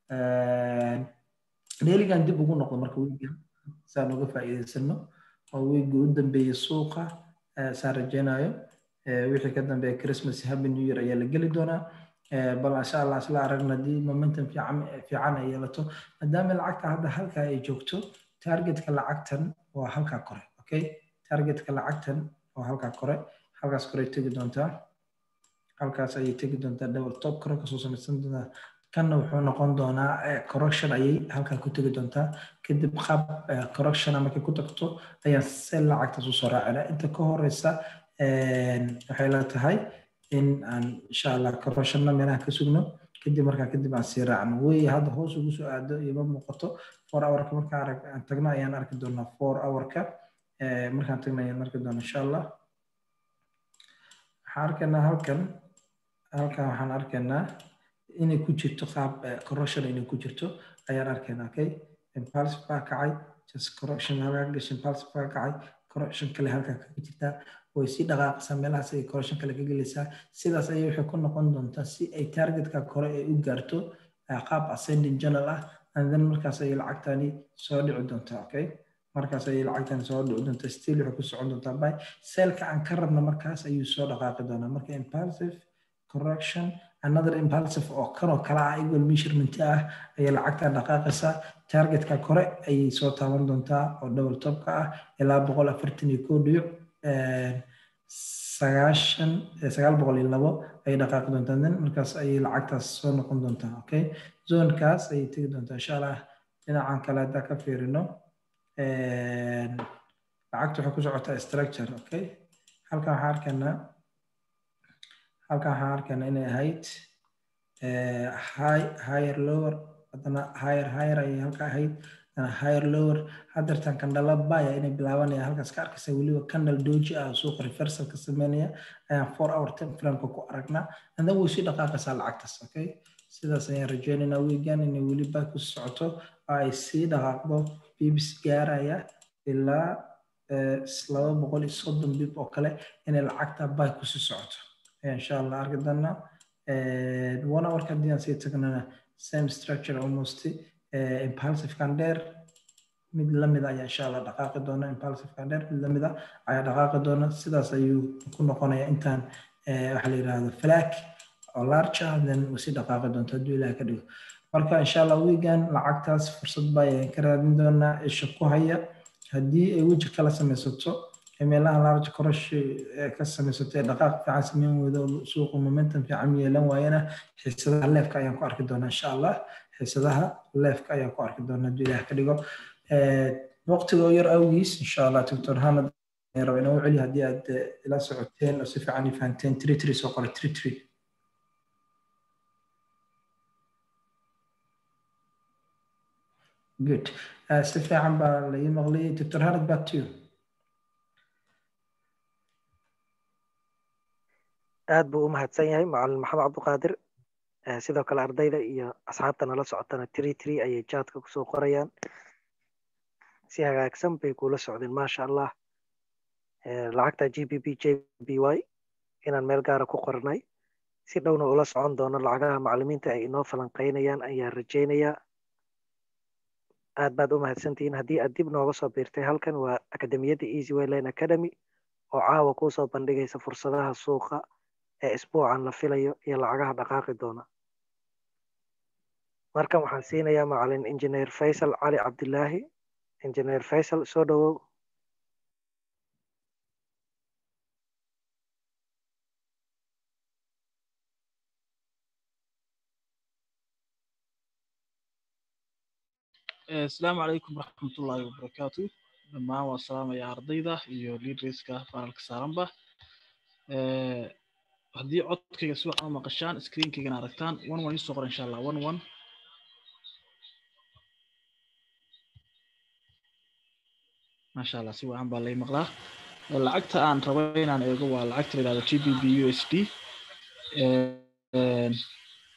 dheeligan dib ugu noqdo marka wiigan saan uga faa'iidaysano oo wiigii u dambeeyey suuqa saan rajaynayo wixii ka dambeeya christmas happy new year ayaa la geli doonaa bal insha allah isla aragna haddii momentum fiican ay yeelato maadaama lacagta hadda halka ay joogto targetka lacagtan waa halkaa kore okay targetka lacagtan waa halkaa kore halkaas kore tegi doontaa halkaas ayay tegi doontaa double top kore kasoo samaysan doontaa kanna wuxuu noqon doonaa correction ayay halkaa ku tegi doontaa kadib qaab correction markay ku tagto ayaan se lacagtaas usoo raacina inta ka horeysa waxay la tahay in aan insha allah correctionna meelaha ka sugno kadib markaa kadib aan sii raacno wey hadda hoos ugu soo aado ima muuqato four hourka markaa arag aan tagno ayaan arki doonaa four hourka markaan tagno ayaan arki doonaa insha allah waxaan arkaynaa halkan halkan waxaan arkaynaa inay ku jirto qaab correction inay ku jirto ayaan arkaynaa okay impulsive baa kacay just correction halkaa gashay impulsive baa kacay correction kale halkaa kaga jirtaa way sii dhaqaaqaysaa meelahaas ay correction kale ka gelaysaa sidaas ayay waxay ku noqon doontaa si ay targetka kore ay u gaarto qaab ascending journal ah and then markaas ayay lacagtani soo dhici doontaa okay markaas ayay lacagtani soo dhici doontaa still waxay ku socon doontaa by selka aan ka rabna markaas ayuu soo dhaqaaqi doonaa marka impulsive correction another impulsive oo kanoo kala ah equal measurement ah ayay lacagtan dhaqaaqaysaa targetka kore ayay soo taaban doontaa oo double topka ah ilaa boqol afartan iyo koo dhibic sagaashan sagaal boqol iyo labo ayay dhaqaaqi doontaa then markaas ayay lacagtaas soo noqon doontaa okay zonekaas ayay tegi doontaa insha allah dhinacan kale haddaa ka fiirino lacagta waxay ku socotaa structure okay halkan waxaan arkaynaa halkan waxaan arkaynaa inay ahayd high higher lower haddana higher higher ayay halka ahayd haddana higher lower haddeertan kandhala baya inay bilaabanaya halkaas ka arkaysa weliba kandal doji ah suuqa reversal ka sameynaya ayaan four hour time frameka ku aragnaa and then way sii dhaqaaqaysaa lacagtaas okay sidaas ayaan rajeynaynaa weegan inay weli bay ku socoto oo ay sii dhaqaaqdo bibs gaaraya ilaa laba boqol iyo soddon bib oo kale inay lacagta bay kusii socoto insha allah arki doonaa one hourka haddii aan sii tagnana same structure almost impulsive kander mid lamid ayaa insha allah dhaqaaqi doona impulsive kander mid lamid a ayaa dhaqaaqi doona sidaas ayuu ku noqonaya intaan waxa la yidhahdo flag oo large ah then usii dhaqaaqi doonto hadduu ilaah ka dhigo marka insha allah weegan lacagtaas fursad baa ayaan ka raadin doonaa isha ku haya haddii ay weji kala samaysato meelaha large korosh ka samaysato ee dhaqaaq fiican sameyn weydo suuqa momentum fiican yeelan waayana xiisadaha leefka ayaan ku arki doonaa insha allah xiisadaha leefka ayaan ku arki doonaa hadduu ilaah ka dhigo waqtiga oo yar awgiis insha allah doctor hanad raba inaan u celiyo haddii aad ila socoteen oo si fiican i fahanteen tri tri soo qora tri tri good si fiican baa la ii maqliyay doctor hanad back to you aad buu u mahadsan yahay macalin maxamed cabdiqaadir sidoo kale ardayda iyo asxaabta nala socotana tri tri ayay jaadka kusoo qorayaan si hagaagsan bay kula socdeen maasha allah lacagta g b b j b y inaan meel gaara ku qornay si dhowna ula socon doono lacagaha macalimiinta ay inoo falanqaynayaan ayaan rajaynayaa aad baad u mahadsantihiin haddii aad dib nooga soo biirtay halkan waa akademiyadda easy wayline academy oo caawa kuusoo bandhigaysa fursadaha suuqa ee isbuucan la filayo iyo lacagaha dhaqaaqi doona markan waxaan siinayaa macalin injineer faysal cali cabdilaahi injineer faysal soo dhowow asalaamu calaykum waraxmatullaahi wabarakaatu dhammaan waa salaamaya ardayda iyo liidreyska faanalka saaranba haddii codkayga si waxaan u maqashaan screenkaygana aragtaan one one isoo qor insha allah one one maasha allah si wacan baa lay maqlaa lacagta aan rabo inaan eego waa lacagta la yidhahdo g b b u s d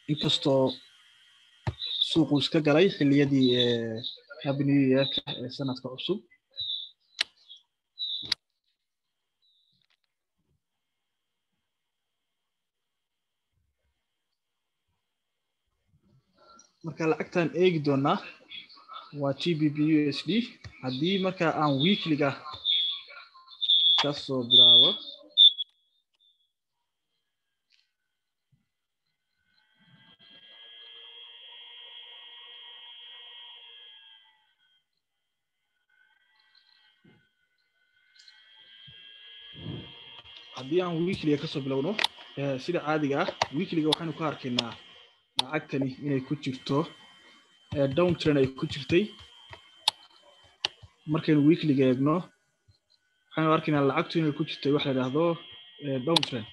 inkastoo suuqu iska galay xilliyadii happy new yearka ee sanadka cusub marka lacagtan eegi doonaa waa gbp usd haddii marka aan weekliga kasoo bilaabo haddii aan weekliga kasoo bilowno sida caadiga ah weekliga waxaynu ku arkaynaa lacagtani inay ku jirto down trend ay ku jirtay markaynu weekliga eegno waxaynu arkaynaa lacagtu inay ku jirtay wax la yidhaahdo down trend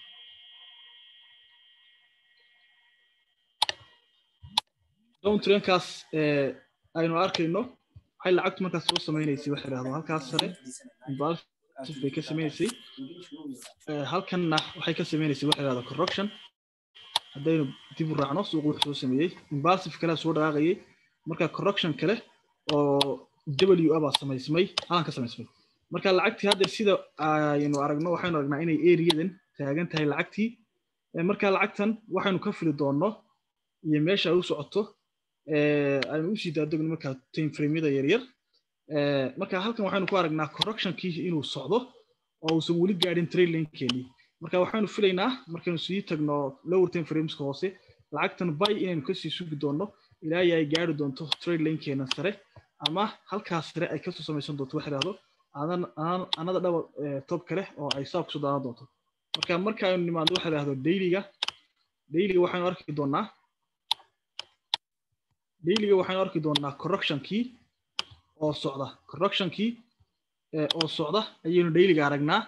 down trendkaas aynu arkayno waxay lacagtu markaas soo sameynaysay wax la yidhahdo halkaas sare impulsive bay ka sameynaysay halkanna waxay ka sameynaysay wax la yidhahdo correction haddaynu dib u raacno suuqu wuxuu soo sameeyey impulsive kale soo dhaqaaqayay marka correction kale oo w a baa samaysmay halan ka samaysmay marka lacagtii hadda sida aynu aragno waxaynu aragnaa inay areadan taagan tahay lacagtii marka lacagtan waxaynu ka fili doonno iyo meesha ay u socoto aynu usii daadegno marka time frameyada yaryar marka halkan waxaynu ku aragnaa correctionkii inuu socdo oo uusan weli gaadhin trade linekeenii marka waxaynu filaynaa markaynu sii tagno lower time frameska hoose lacagtan bay inaynu kasii sugi doonno ilaa ay gaari doonto trade linkeena sare ama halkaas sare ay kasoo samaysan doonto wax idhaahdo anada dhaba top kale oo ay saa kusoo daadan doonto marka marka aynu nimaadno waxa idhaahdo dailyga dailyga waxaynu arki doonaa dailyga waxaynu arki doonaa correctionkii oo socda correctionkii oo socda ayaynu dailyga aragnaa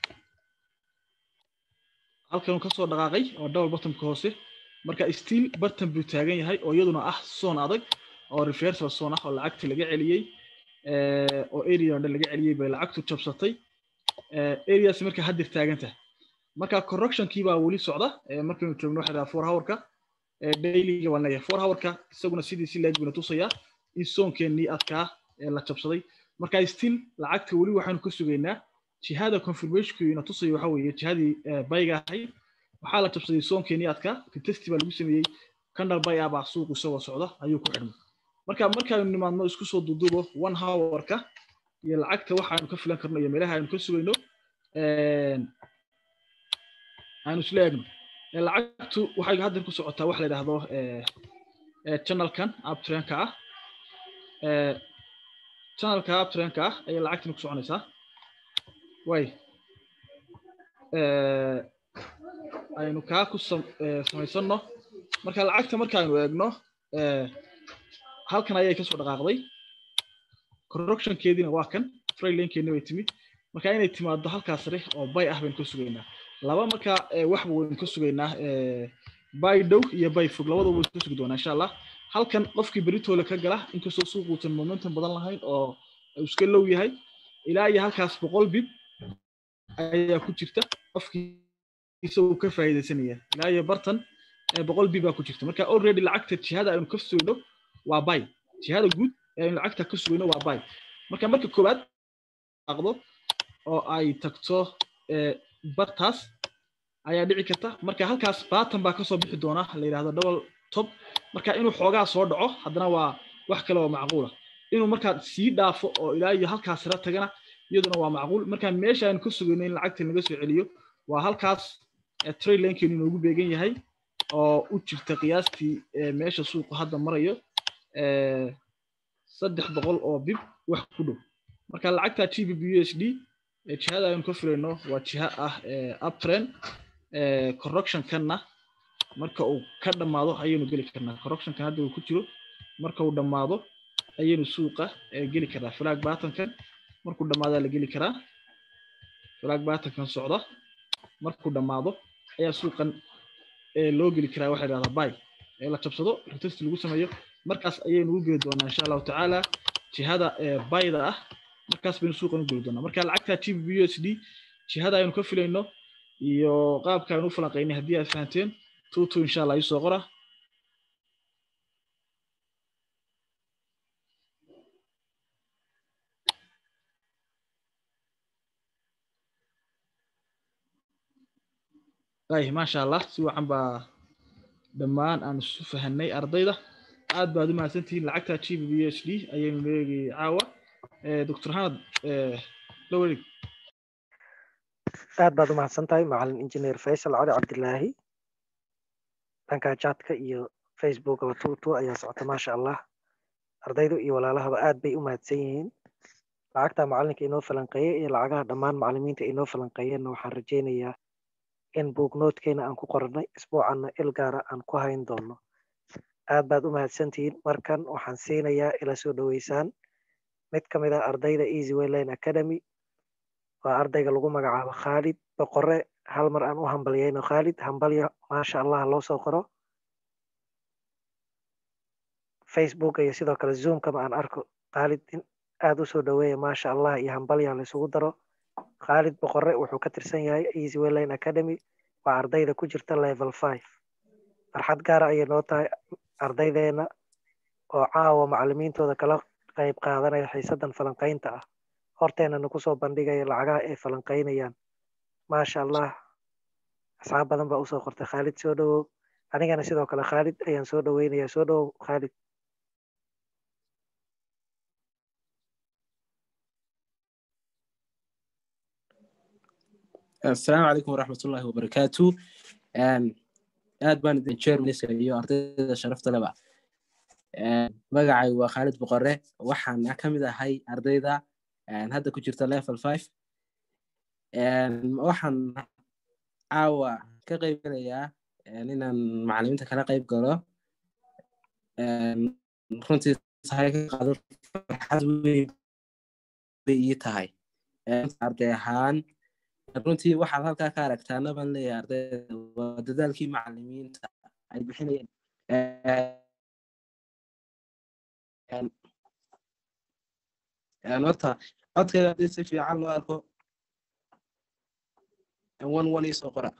halkan uu kasoo dhaqaaqay oo double bottomka hoose marka still bartan buu taagan yahay oo iyaduna ah zone adag oo reversal zone ah oo lacagtii laga celiyey oo area dhan laga celiyey bay lacagtu jabsatay areas marka haddir taagan tahay marka correctionkii baa weli socda markaynu joogno waxa dhaha four hourka dailyga waan leeyahay four hourka isaguna sidii si leeg buna tusayaa in zoonkeenii adkaa la jabsaday marka still lacagta weli waxaanu ka sugaynaa jihada confirmationku ina tusayo waxa weeye jihadii bayga ahayd waxaa la jabsaday zoonkeenii adkaa retesti baa lagu sameeyey candle bay ah baa suuqu isagoo socda ayuu ku xidhmay marka markaaynu nimaadno isku soo duuduubo one hourka iyo lacagta waxaanu ka filan karno iyo meelaha aynu ka sugayno aynu isla eegno lacagtu waxay haddan ku socotaa wax la yidhaahdo channelkan uptrendka ah channelka uptrendka ah ayay lacagtani ku soconaysaa way aynu kaa ku samaysanno marka lacagta markaaynu eegno halkan ayay kasoo dhaqaaqday correctionkeediina waa kan trailinkeedina way timid marka inay timaado halkaas sare oo bay ah baynu ka sugaynaa laba marka waxba waynu ka sugaynaa bay dhow iyo bay fog labadaba waynu ka sugi doonaa insha allah halkan qofkii beritoola ka gala inkastoo suuquusan momentum badan lahayn oo iska low yahay ilaa iyo halkaas boqol bib ayaa ku jirta qofkii isagoo ka faa'iidaysanaya ilaa iyo bartan boqol bib baa ku jirta marka already lacagta jihada aynu ka sugayno waa bay jihada guud ee aynu lacagta ka sugayno waa bay marka marka koowaad aqdo oo ay tagto bartaas ayaa dhici karta marka halkaas baatan baa kasoo bixi doona la yidhahdo double top marka inuu xoogaa soo dhaco haddana waa wax kale oo macquula inuu markaa sii dhaafo oo ilaa iyo halkaas sare tagana iyaduna waa macquul marka meesha aynu ka sugayno in lacagta laga soo celiyo waa halkaas trade lankeenu inoogu beegan yahay oo u jirta qiyaastii meesha suuqu hadda marayo saddex boqol oo bib wax ku dhow marka lacagta g b b u s d jihada aynu ka filayno waa jiha ah uptrend correctionkanna marka uu ka dhammaado ayaynu geli karnaa correctionkan hadda uu ku jiro marka uu dhammaado ayaynu suuqa geli karnaa flag batankan markuu dhammaadaa la geli karaa flag batankan socda markuu dhammaado ayaa suuqan loo geli karaa waxa yidhahdaa bay ee la jabsado retest lagu sameeyo markaas ayaynu u geli doonaa insha allahu tacaala jihada bayda ah markaas baynu suuqan u geli doonaa marka lacagta g b u s d jihada aynu ka filayno iyo qaabka aynu u falanqaynay haddii aad fahanteen tutu insha allah isoo qora ay maasha allah si wacan baa dhammaan aan isu fahanay ardayda aad baad u mahadsantihiin lacagta g b h d ayaynu leegay caawa doctor hanad la wareeg aad baad u mahadsan tahay macalin injineer faysal cali cabdilaahi dhanka chatka iyo facebookaba tutu ayaa socota maasha allah ardaydu iyo walaalahaba aad bay u mahadsan yihiin lacagta macalinka inoo falanqeeyey iyo lacagaha dhammaan macalimiinta inoo falanqeeyeenna waxaan rajaynayaa in buugnoodkeena aan ku qorannay isbuucanna il gaara aan ku hayn doono aad baad u mahadsantihiin markan waxaan siinayaa ila soo dhoweysaan mid ka mid ah ardayda easy wayline academy waa ardayga lagu magacaabo khaalid boqore hal mar aan u hambalyayno khaalid hambalyo maasha allah loo soo qoro facebook iyo sidoo kale zoomkama aan arko khaalid in aad u soo dhoweeya maasha allah iyo hambalya laysugu daro khaalid boqore wuxuu ka tirsan yahay easy wayline academy waa ardayda ku jirta level five farxad gaara ayay noo tahay ardaydeena oo caawa macalimiintooda kala qayb qaadanaya xiisadan falanqaynta ah horteenana kusoo bandhigaya lacagaha ay falanqaynayaan maasha allah asxaab badan baa usoo qortay khaalid soo dhowow anigana sidoo kale khaalid ayaan soo dhoweynayaa soo dhowow khaalid asalaamu calaykum waraxmat ullahi wabarakaatu aad baan idin jeermanisayo ardayda sharafta leba magacay waa khaalid boqore waxaan ka mid ahay ardayda hadda ku jirta level five waxaan caawa ka qaybgalayaa inaan macalimiinta kala qayb galo runtii sahay ka qaado farxad weyn bay ii tahay arday ahaan runtii waxaad halkaa ka aragtaana baan leeyahay ardayda waa dadaalkii macalimiinta ay bixinayeen horta codkeeda haddii si fiican loo arko one one iisoo qora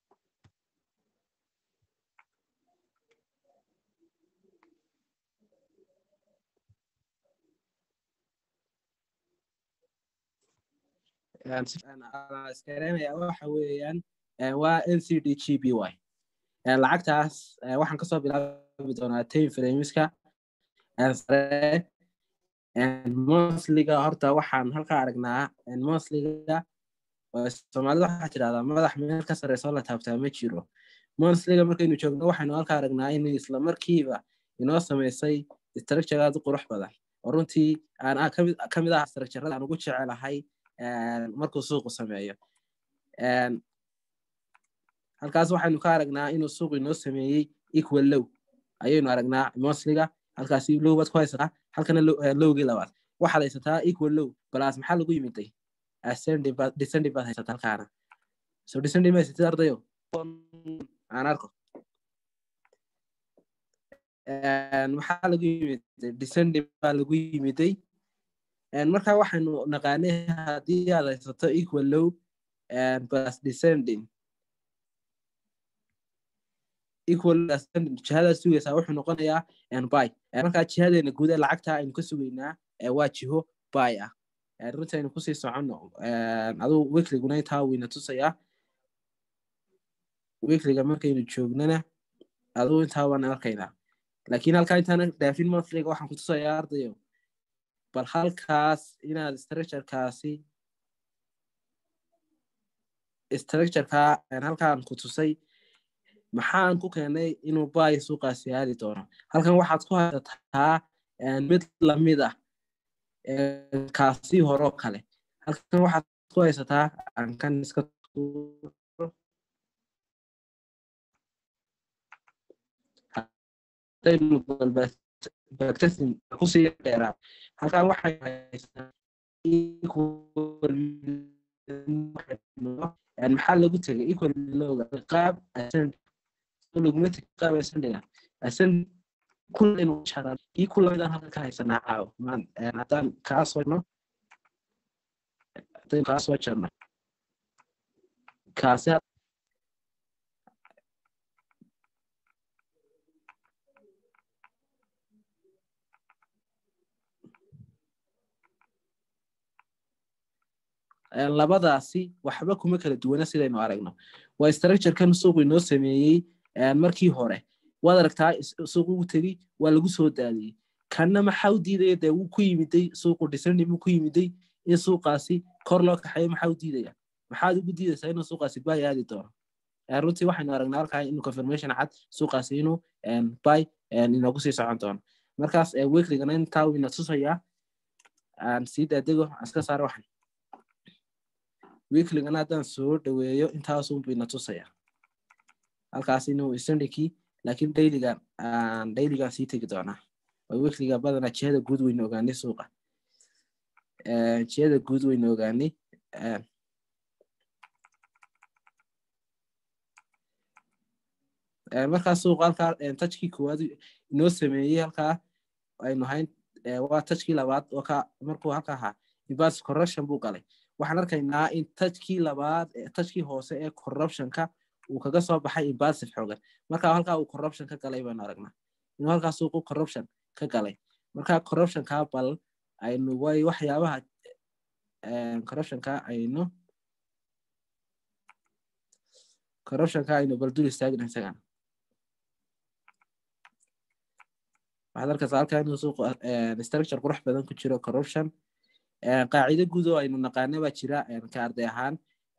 iskareenaya waxa weeyaan waa n c d g b y lacagtaas waxaan kasoo bilaabi doonaa time frameska sare mosliga horta waxaan halkaa aragnaa mosliga soomaalida waxaa tidhahdaa madax meel ka sarreysoo la taabtaa ma jiro monsliga markaynu joogno waxaynu halkaa aragnaa in isla markiiba inoo samaysay structure aad u qurux badan oo runtii aan ka mid ah structurada aan ugu jecelahay markuu suuqu sameeyo halkaas waxaynu ka aragnaa inuu suuqu inoo sameeyey equal low ayaynu aragnaa mosliga halkaasi low baad ku haysataa halkana lowgii labaad waxaad haysataa equal low balaas maxaa lagu yimiday descending baad haysataa halkaana so descending ma haysatid ardayo aan arko maxaa lagu yimiday descending baa lagu yimiday marka waxaynu naqaanay haddii aad haysato equal low plus descending equal descending jihadaad sugaysaa wuxuu noqonayaa by marka jihadeena guud ee lacagta aynu ka sugaynaa waa jiho by ah runtii aynu kusii soconno aduu wikliguna intaa wayna tusayaa wikliga markaynu joognana aduu intaa waan arkaynaa laakiin halkaa intaana dhaafin monthlyga waxaan ku tusayaa ardayo bal halkaas inaad structurekaasi structureka halkaan ku tusay maxaan ku keenay inuu bay suuqaasi aadi doono halkan waxaad ku haysataa mid lamid ah kaasi horoo kale halkan waxaad ku haysataa ankan iska bactesin kusii dheeraa halkan waxay haysataa maxaa lagu tegay equal lowga qaab ascend laguma tegi qaab ascendiga ascend kullaynu sharaa kii kullamidaan halka ka haysanaa caawo haddaan kaa sono haddaynu kaa soo jarno kaasi labadaasi waxba kuma kala duwana sidaynu aragno waa structurekan suuqu inoo sameeyey markii hore waad aragtaa suuqu u tegi waa lagu soo daadiyey kanna maxaa u diidaya dee wuu ku yimiday suuqu dhisani buu ku yimiday in suuqaasi kor loo kaxeeyo maxaa u diidaya maxaad ugu diidaysaa inuu suuqaasi bay aadi doono runtii waxaynu aragnaa halkaa inuu confirmation cad suuqaasi inuu bay inoogu sii socon doono markaas weekligana intaa uu ina tusayaa aan sii daadego aan iska saaro waxan weekligana haddaan soo dhaweeyo intaasunbu ina tusaya halkaas inuu sandikii laakiin dailygan aan dailygan sii tegi doonaa weekliga badanaa jihada guud weynu ogaanay suuqa jihada guud weynu ogaanay markaa suuqa halkaa tajkii koowaad inoo sameeyey halkaa aynu hayn waa tajkii labaad oo ka markuu halka ahaa invas corruption buu galay waxaan arkaynaa in tajkii labaad tajkii hoose ee corruptionka uu kaga soo baxay invasive xoogan marka halkaa uu corruption ka galay baynu aragnaa inuu halkaa suuqu corruption ka galay marka corruptionka bal aynu way waxyaabaha corruptionka aynu corruptionka aynu bal dul istaagna isagana waxaad arkaysaa halkaa inuu suuqu structure qurux badan ku jiro corruption qaacido guud oo aynu naqaana baa jira ka arday ahaan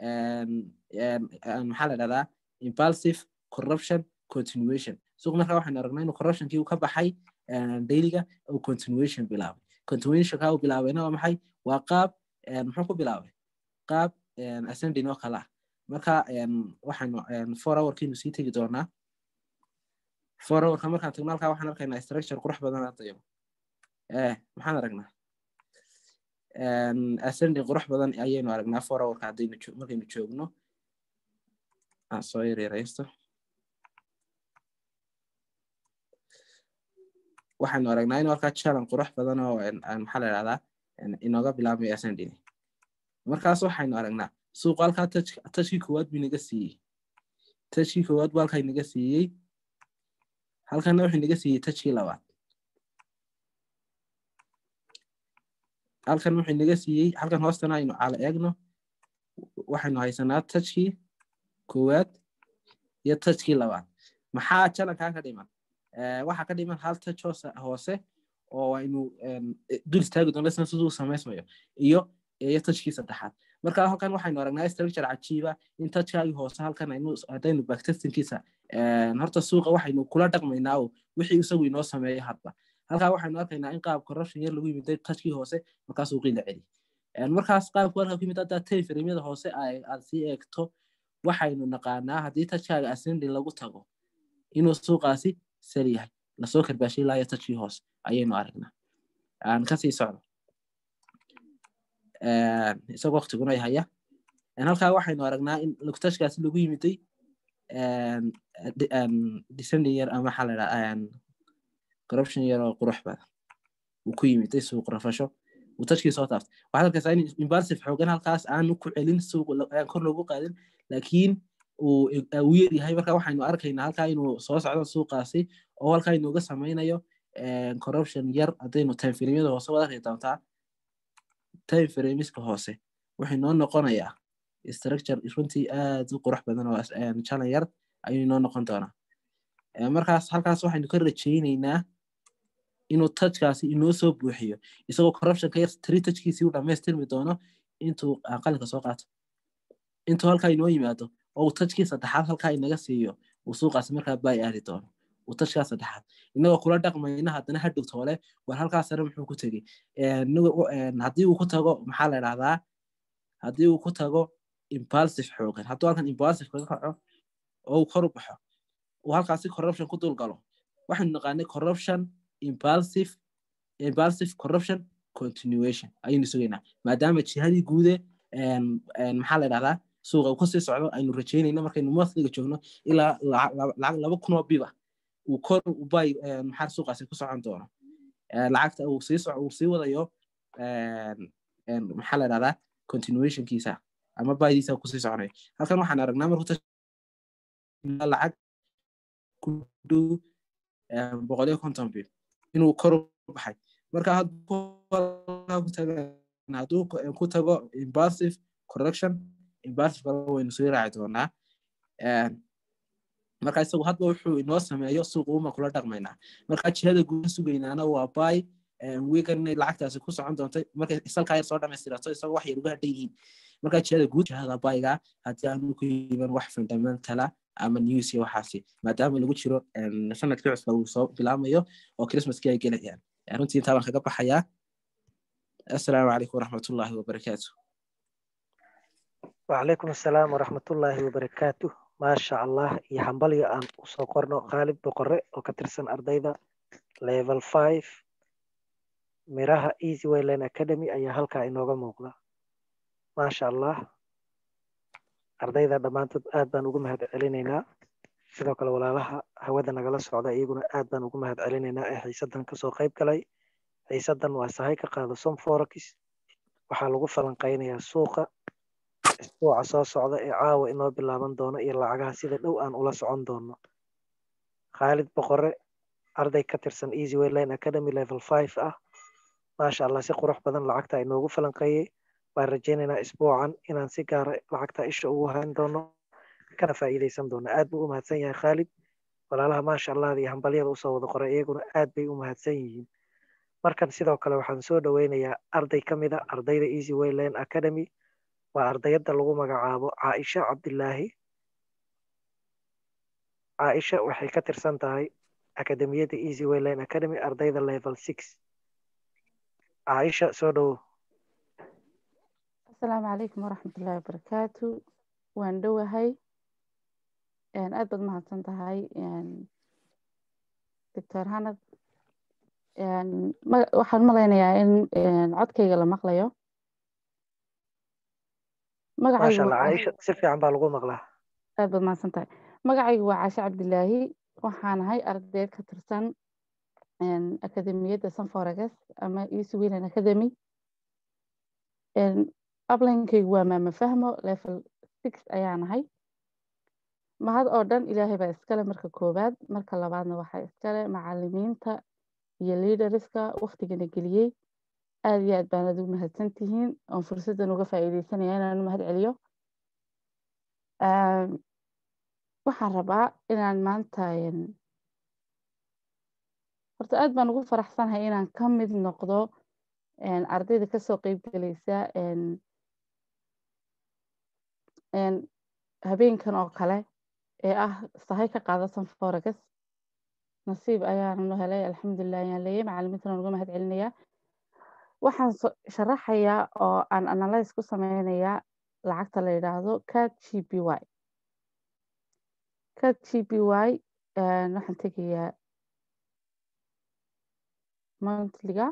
maxaa la dhahdaa impulsive corruption continuation suuq markaa waxaynu aragnaa inuu corruptionkii uu ka baxay dailyga uu continuation bilaabay continuationka uu bilaabayna waa maxay waa qaab muxuu ku bilaabay qaab ascending oo kale ah marka waxaynu four hourkiinu sii tegi doonaa four hourka markaan tagno halkaa waxaan arkaynaa structure qurux badan ardayo eh maxaan aragnaa ascending qurux badan ayaynu aragnaa four hourka haddaynu markaynu joogno aan soo yaryaraysto waxaynu aragnaa inuu halkaa challenge qurux badan oo maxaa la idhahdaa inooga bilaabmayo ascending markaas waxaynu aragnaa suuqa halkaa tajkii koowaad buu inaga siiyey tajkii koowaad buu halkaa inaga siiyey halkana wuxuu inaga siiyey tajkii labaad halkan wuxuu inaga siiyey halkan hoostana aynu cala eegno waxaynu haysanaa tajkii koowaad iyo tajkii labaad maxaa jalankaa ka dhiman waxaa ka dhiman hal taj hoose oo aynu dul istaagi doona isna siduu samaysmayo iyo iyo tajkii saddexaad marka halkan waxaynu aragnaa structure cajiiba in tajkaagii hoose halkan aynu haddaynu backtestinkiisa horta suuqa waxaynu kula dhaqmaynaa oo wixii isagu inoo sameeyo hadba halkaa waxaynu arkaynaa in qaab corruption yar lagu yimiday tajkii hoose markaa suuqii la celi markaas qaabku halkaa ku yimid haddaa tay firimyada hoose aad sii eegto waxaynu naqaanaa haddii tajkaaga ascendi lagu tago inuu suuqaasi sal yahay lasoo karbaashay ilaa iyo tajkii hoose ayaynu aragnaa aan kasii socdo isagoo waqtiguna haya halkaa waxaynu aragnaa in tajkaasi lagu yimiday descending yar ama maxaa la dhahaa corruption yar oo qurux badan uu ku yimiday suuq rafasho uu tajkii soo taaftay waxaad arkaysaa in impulsive xoogan halkaas aanu ku celin suuq kor loogu qaadin laakiin uu yar yahay marka waxaynu arkaynaa halkaa inuu soo socdo suuqaasi oo halkaa inuuga samaynayo corruption yar haddaynu time filimyada hoose wada arki doontaa time filimiska hoose wuxuu noo noqonayaa structure runtii aad u qurux badan oo jalan yar ayuu inoo noqon doonaa markaas halkaas waxaynu ka rajaynaynaa inuu tajkaasi inoo soo buuxiyo isagoo corruptionka yar tiri tajkiisii u dhammaystirmi doono intuu qalinka soo qaato intuu halkaa inoo yimaado oo uu tajkii saddexaad halkaa inaga siiyo uu suuqaasi markaa baay aadi doono uu tajkaa saddexaad inagoo kula dhaqmayna haddana hadhow toole war halkaa sare muxuu ku tegey haddii uu ku tago maxaa la idhahdaa haddii uu ku tago impulsive xoogan hadduu halkan impulsive kaga kaco oo uu kor u baxo uu halkaasi corruption ku dul galo waxaynu naqaanay corruption impulsive impulsive corruption continuation ayaynu sugaynaa maadaama jihadii guude maxaa la idhahdaa suuqa uu kasii socdo aynu rajaynayna markaynu monthliga joogno ilaa lacag laba kun oo biba uu kor u bay maxaa suuqaasi ku socon doono lacagta uu sii uu sii wadayo maxaa la idhahdaa continuationkiisa ama baydiisa kusii soconayo halkan waxaan aragnaa markuu lacag ku dhow boqol iyo konton bib inuu kor u baxay marka hadduu ku tago impulsive correction impartive kale waynu soo raaci doonaa marka isagu hadba wuxuu inoo sameeyo suuqa uma kula dhaqmaynaa marka jihada guuda sugaynaana waa bay wiigan inay lacagtaasi ku socon doonto markay salkaa yar soo dhamaystirato isagoo wax yar uga hadhan yihiin marka jihada guud jihada bayga haddii aanu ku yiban wax fundamentala ama news iyo waxaasi maadaama lagu jiro sanadkii cusba uu soo bilaamayo oo christmaskii ay gelayaan runtii intaa baan kaga baxayaa assalaamu calaykum waraxmatullaahi wabarakaatu وعليكم السلام ورحمة الله وبركاته ما شاء الله يا حنبلي أن أسوقرنا خالد بقرة وكترسن أرديدا level 5 miraha easy wayline academy ayaa halkaa inooga muuqda maasha allah ardayda dhammaantood aad baan ugu mahad celinaynaa sidoo kale walaalaha hawada nagala socda iyaguna aad baan ugu mahad celinaynaa ee xiisadan kasoo qayb galay xiisadan waa sahay ka qaado som forex waxaa lagu falanqaynayaa suuqa isbuuca soo socda ee caawa inoo bilaaban doono iyo lacagaha sida dhow aan ula socon doono khaalid boqore arday ka tirsan easy wayline academy level 5 ah maasha allah si qurux badan lacagta inoogu falanqeeyey waan rajaynaynaa isbuucan inaan si gaara lacagta isha ugu hayn doono kana faa'iidaysan doono aad buu u mahadsan yahay khaalid walaalaha maasha allah iyo hambalyada usoo wada qoray iyaguna aad bay u mahadsan yihiin markan sidoo kale waxaan soo dhoweynayaa arday ka mid a ardayda easy wayline academy waa ardayadda lagu magacaabo caaisha cabdilaahi caaisha waxay ka tirsan tahay akademiyadda easy wayline academy ardayda level six caaisha soo dhowo asalaamu calaykum waraxmatullaahi wabarakaatu waan dhowahay aad baad mahadsan tahay doctor hanad waxaan malaynayaa in codkayga la maqlayo maasha allah caaisha si fiican baa lagu maqlaa aad baad mahadsan tahay magacaygu waa caashe cabdilaahi waxaan ahay ardayd ka tirsan akademiyadda sanforegas ama easy wayland academy ablinkaygu waa maama fahmo level six ayaan ahay mahad oo dhan ilaahay baa iskale marka koowaad marka labaadna waxaa iskale macalimiinta iyo liidariska waktigana geliyey aad iyo aad baanad u mahadsan tihiin oon fursaddan uga faa'iideysanaya inaan u mahad celiyo waxaan rabaa inaan maanta horta aad baan ugu faraxsanahay inaan ka mid noqdo ardayda kasoo qeyb gelaysa habeenkan oo kale ee ah sahay ka qaadatan foregas nasiib ayaananu helay alxamdulilah ayaan leeyay macalimiintana uga mahad celinayaa waxaan sharaxayaa oo aan analyse ku sameynayaa lacagta la yidhaahdo cat g b y cat g b y waxaan tegayaa monthlyga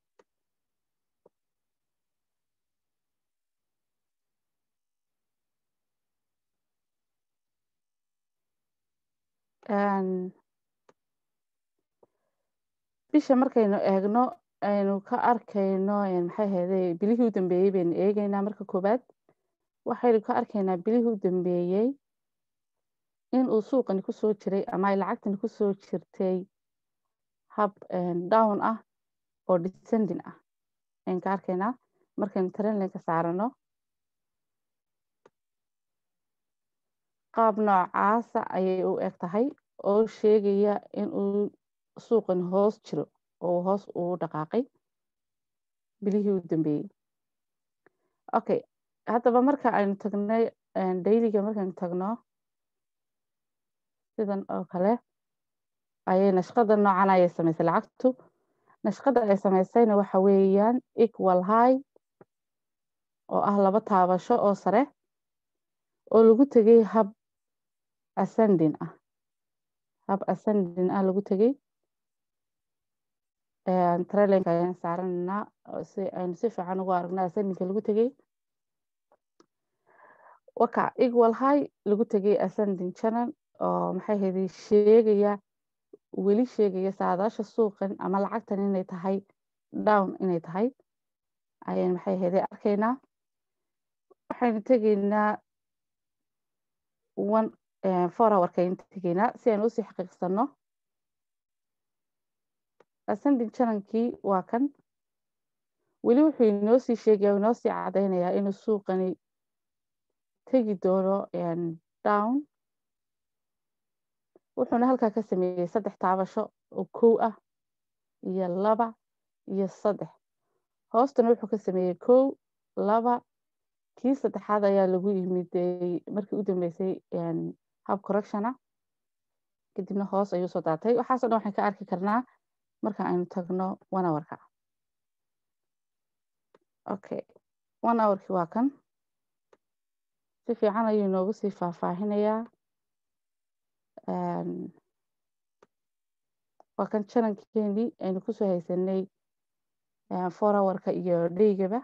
bisha markaynu eegno aynu ka arkayno maxay ahayday bilihii u dambeeyey baynu eegaynaa marka koowaad waxaynu ka arkaynaa bilihii u dambeeyey in uu suuqani kusoo jiray ama ay lacagtani kusoo jirtay hab down ah oo descending ah aynu ka arkaynaa markaynu trendlinka saarano qaab noocaasa ayay u eg tahay oo sheegaya in uu suuqan hoos jiro oo hoos uu dhaqaaqay bilihii u dambeeyey okay haddaba marka aynu tagnay dayliga markaynu tagno sidan oo kale ayay nashqada noocan ayay samaysay lacagtu nashqada ay samaysayna waxa weeyaan equal high oo ah laba taabasho oo sare oo lagu tegay hab ascending ah hab ascending ah lagu tegay trailinka ayaan saaranaynaa si aynu si fiican ugu aragno ascendingka lagu tegay waka equal high lagu tegay ascending channel oo maxay hayday sheegaya weli sheegaya saadaasha suuqan ama lacagtan inay tahay down inay tahay ayaan maxay hayday arkaynaa waxaynu tegaynaa one four hourka ayaynu tegaynaa si aynu usii xaqiiqsano ascending channelkii waa kan weli wuxuu inoo sii sheegaya inoo sii cadaynayaa inuu suuqani tegi doono down wuxuuna halkaa ka sameeyey saddex taabasho oo kow ah iyo laba iyo saddex hoostana wuxuu ka sameeyey kow laba kii saddexaad ayaa lagu yimid markii u dambeysay hab correctiona kadibna hoos ayuu soo daatay waxaaso dhan waxaan ka arki karnaa marka aynu tagno one hourka okay one hourkii waa kan si fiican ayuu inoogu sii faahfaahinayaa waa kan janankeenii aynu kusoo haysanay four hourka iyo dhaygaba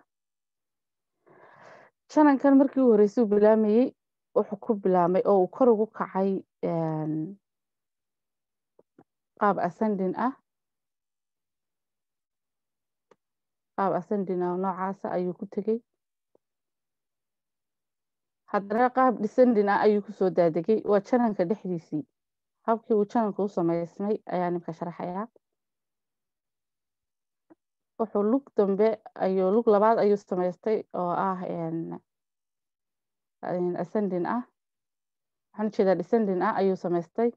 janankan markii u horreysay uu bilaamayey wuxuu ku bilaamay oo uu kor ugu kacay qaab ascending ah qaab ascending ah noocaasa ayuu ku tegey haddana qaab descending ah ayuu kusoo daadegay waa jananka dhexdiisii habkii uu jananka u samaysmay ayaa nimka sharaxayaa wuxuu lug dambe ayuu lug labaad ayuu samaystay oo ah ascending ah waxaan ujeedaa descending ah ayuu samaystay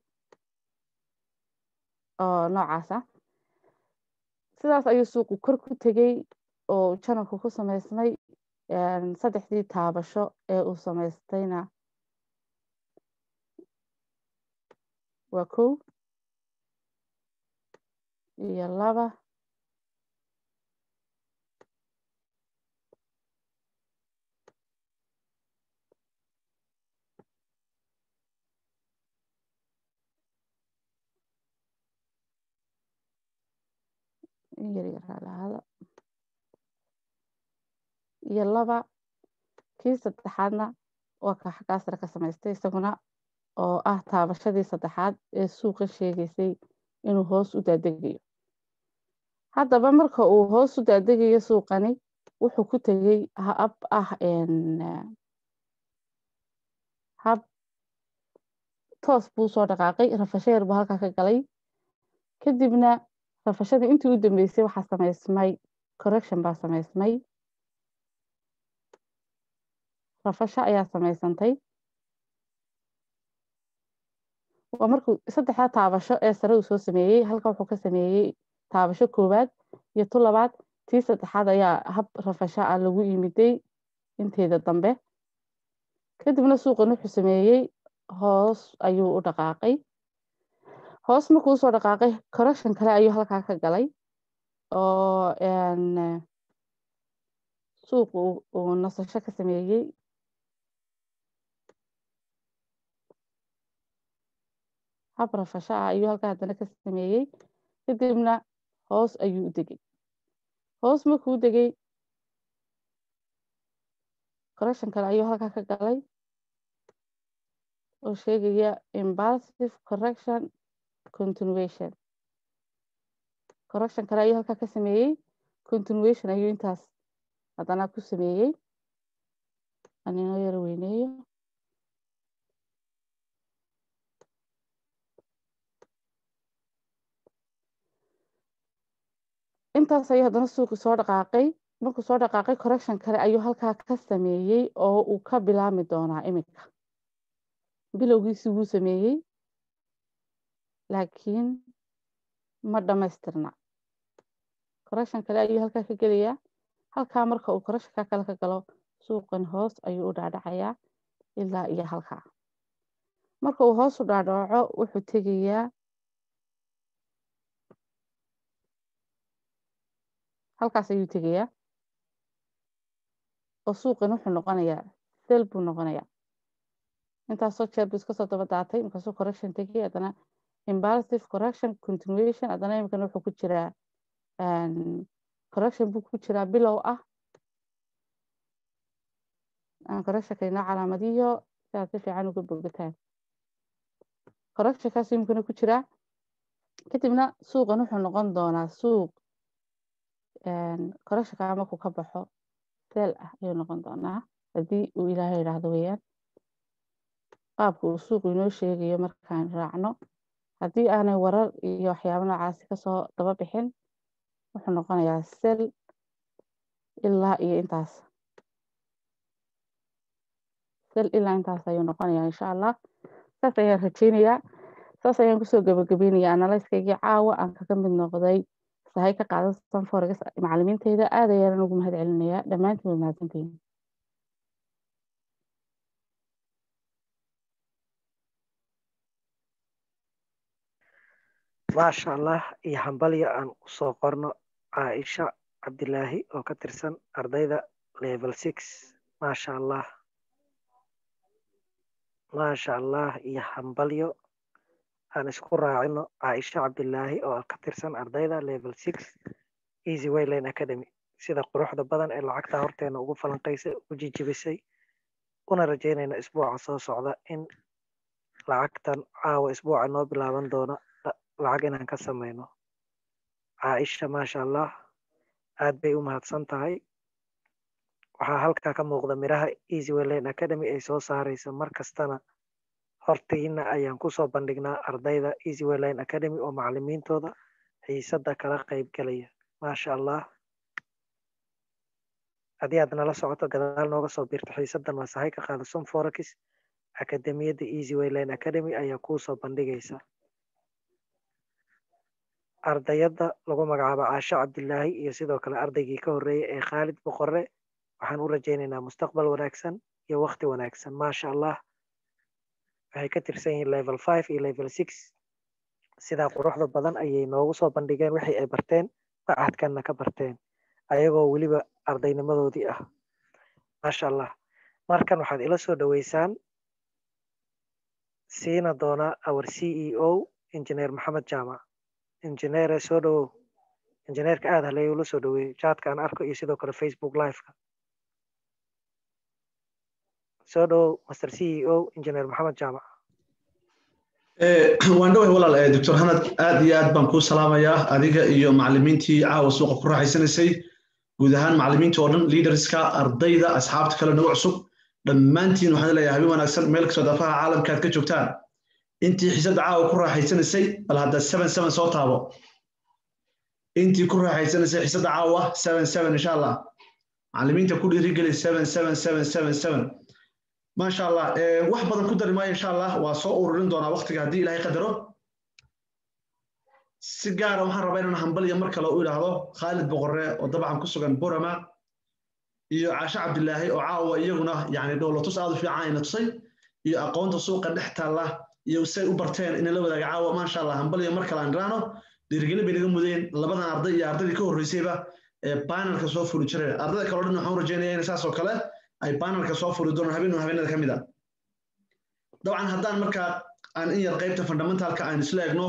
oo noocaas ah sidaas ayuu suuqu kor ku tegey oo janalku ku samaysmay saddexdii taabasho ee uu samaystayna waa kow iyo laba yaryaraalaada iyo laba kii saddexaadna waa ka xaggaa sare ka samaystay isaguna oo ah taabashadii saddexaad ee suuqa sheegaysay inuu hoos u daadegayo haddaba marka uu hoos u daadegayo suuqani wuxuu ku tegey hab ah hab toos buu soo dhaqaaqay rafasheer buu halkaa ka galay kadibna rafashadii intii u dambeysay waxaa samaysmay correction baa samaysmay rafasho ayaa samaysantay waa markuu saddexda taabasho ee sare uu soo sameeyey halka wuxuu ka sameeyey taabasho koowaad iyo tu labaad tii saddexaad ayaa hab rafasho ah lagu yimiday inteeda dambe kadibna suuqan wuxuu sameeyey hoos ayuu u dhaqaaqay hoos markuu usoo dhaqaaqay correction kale ayuu halkaa ka galay oo suuq uu nasasho ka sameeyey hab rafasho ah ayuu halkaa haddana ka sameeyey kadibna hoos ayuu u degay hoos markuu u degay correction kale ayuu halkaa ka galay oo sheegaya impulsive correction continuation correction kale ayuu halkaa ka sameeyey continuation ayuu intaas haddana ku sameeyey aninoo yaro weyneeyo intaas ayuu haddana suuqi soo dhaqaaqay markuu soo dhaqaaqay correction kale ayuu halkaa ka sameeyey oo uu ka bilaami doonaa iminka bilowgiisi wuu sameeyey laakiin ma dhammaystirna correction kale ayuu halkaa ka gelayaa halkaa marka uu correctionka kale ka galo suuqan hoos ayuu u dhaadhacayaa ilaa iyo halkaa marka uu hoos u dhaadhaco wuxuu tegayaa halkaas ayuu tegayaa oo suuqan wuxuu noqonayaa sel buu noqonayaa intaasoo jeer buu iska soo daba daatay markaasuu correction tegay haddana impulsive correction continuation haddana iminkana wuxuu ku jiraa correction buu ku jiraa bilow ah aan correctionka inoo calaamadiyo si aad si fiican uga bogataan correctionkaas iminkana ku jiraa kadibna suuqan wuxuu noqon doonaa suuq correctionka markuu ka baxo seel ah ayuu noqon doonaa haddii uu ilaahay idhaahdo weeyaan qaabka uu suuqu inoo sheegayo markaan raacno haddii aanay warar iyo waxyaabo noocaasi kasoo daba bixin wuxuu noqonayaa sel ilaa iyo intaas sel ilaa intaas ayuu noqonayaa insha allah saas ayaan rajeynayaa saas ayaan kusoo gabagabeynayaa analyskaygii caawa aan kaga mid noqday sahay ka qaadan sanforex macalimiinteyda aad ayaan ugu mahad celinayaa dhammaantiin waa mahadsantihiin maasha allah iyo hambalya aan usoo qorno caaisha cabdilaahi oo ka tirsan ardayda level six maasha allah maasha allah iyo hambalyo aan isku raacino caaisha cabdilaahi oo ka tirsan ardayda level six easy wayline academy sida quruxda badan ee lacagta horteena ugu falanqaysay u jijibisay una rajeynayna isbuuca soo socda in lacagtan caawa isbuuca noo bilaaban doona lacag inaan ka samayno caaisha maasha allah aad bay u mahadsan tahay waxaa halkaa ka muuqda miraha easy wayline academy ay soo saaraysa mar kastana hortiina ayaan kusoo bandhignaa ardayda easy wayline academy oo macalimiintooda xiisada kala qayb galaya maasha allah haddii aad nala socoto gadaal nooga soo biirto xiisadan waa sahay ka qaada sun forex akademiyadda easy wayline academy ayaa kuusoo bandhigaysa ardayada lagu magacaabo caasho cabdilaahi iyo sidoo kale ardaygii ka horreeyey ee khaalid boqore waxaan u rajaynaynaa mustaqbal wanaagsan iyo wakti wanaagsan maasha allah waxay ka tirsan yihiin level five iyo level six sidaa quruxda badan ayay noogu soo bandhigeen wixii ay barteen macadkanna ka barteen ayagoo weliba ardaynimadoodii ah maasha allah markan waxaad ila soo dhoweysaan siina doonaa our c e o engineer maxamed jaamac injineere soo dhowow injineerka aada haleeya ula soo dhoweeyey jaadka aan arko iyo sidoo kale facebook liveka soo dhowow master c e o engineer maxamed jaamac waan dhoway walaal doctor hanad aad iyo aad baan kuu salaamayaa adiga iyo macalimiintii caawa suuqa ku raaxaysanaysay guud ahaan macalimiinta oo dhan leaderska ardayda asxaabta kale nagu cusub dhammaantiin waxaan leeyahay habeen wanaagsan meel kastoo dafaha caalamka aad ka joogtaan intii xiisadda caawa ku raaxaysanaysay bal hadda seven seven soo taabo intii ku raaxaysanaysay xiisadda caawa seven seven insha allah macalimiinta ku dhiirigeli seven seven seven seven seven maasha allah wax badan ku dari maayo insha allah waa soo ururin doonaa waktiga haddii ilaahay qadaro si gaara waxaan rabaa inaan hambaliya mar kale u idhaahdo khaalid boqore oo dabcan ku sugan borama iyo caasho cabdilaahi oo caawa iyaguna yani dhowlatus aad u fiican ayna tusay iyo aqoonta suuqa dhex taalla iyo say u barteen inay la wadaaga caawa maasha allah hambaliya mar kale aan idhaahno dhiirigelin bay naga mudeen labadan arday iyo ardaydii ka horreysayba ee banelka soo fuli jiray ardayda kale o dhan waxaan u rajeynaya in saas oo kale ay banelka soo furi doonaan habeen habeenada ka mid a dabcan haddaan markaa aan in yar qaybta fundamentalka aan isla egno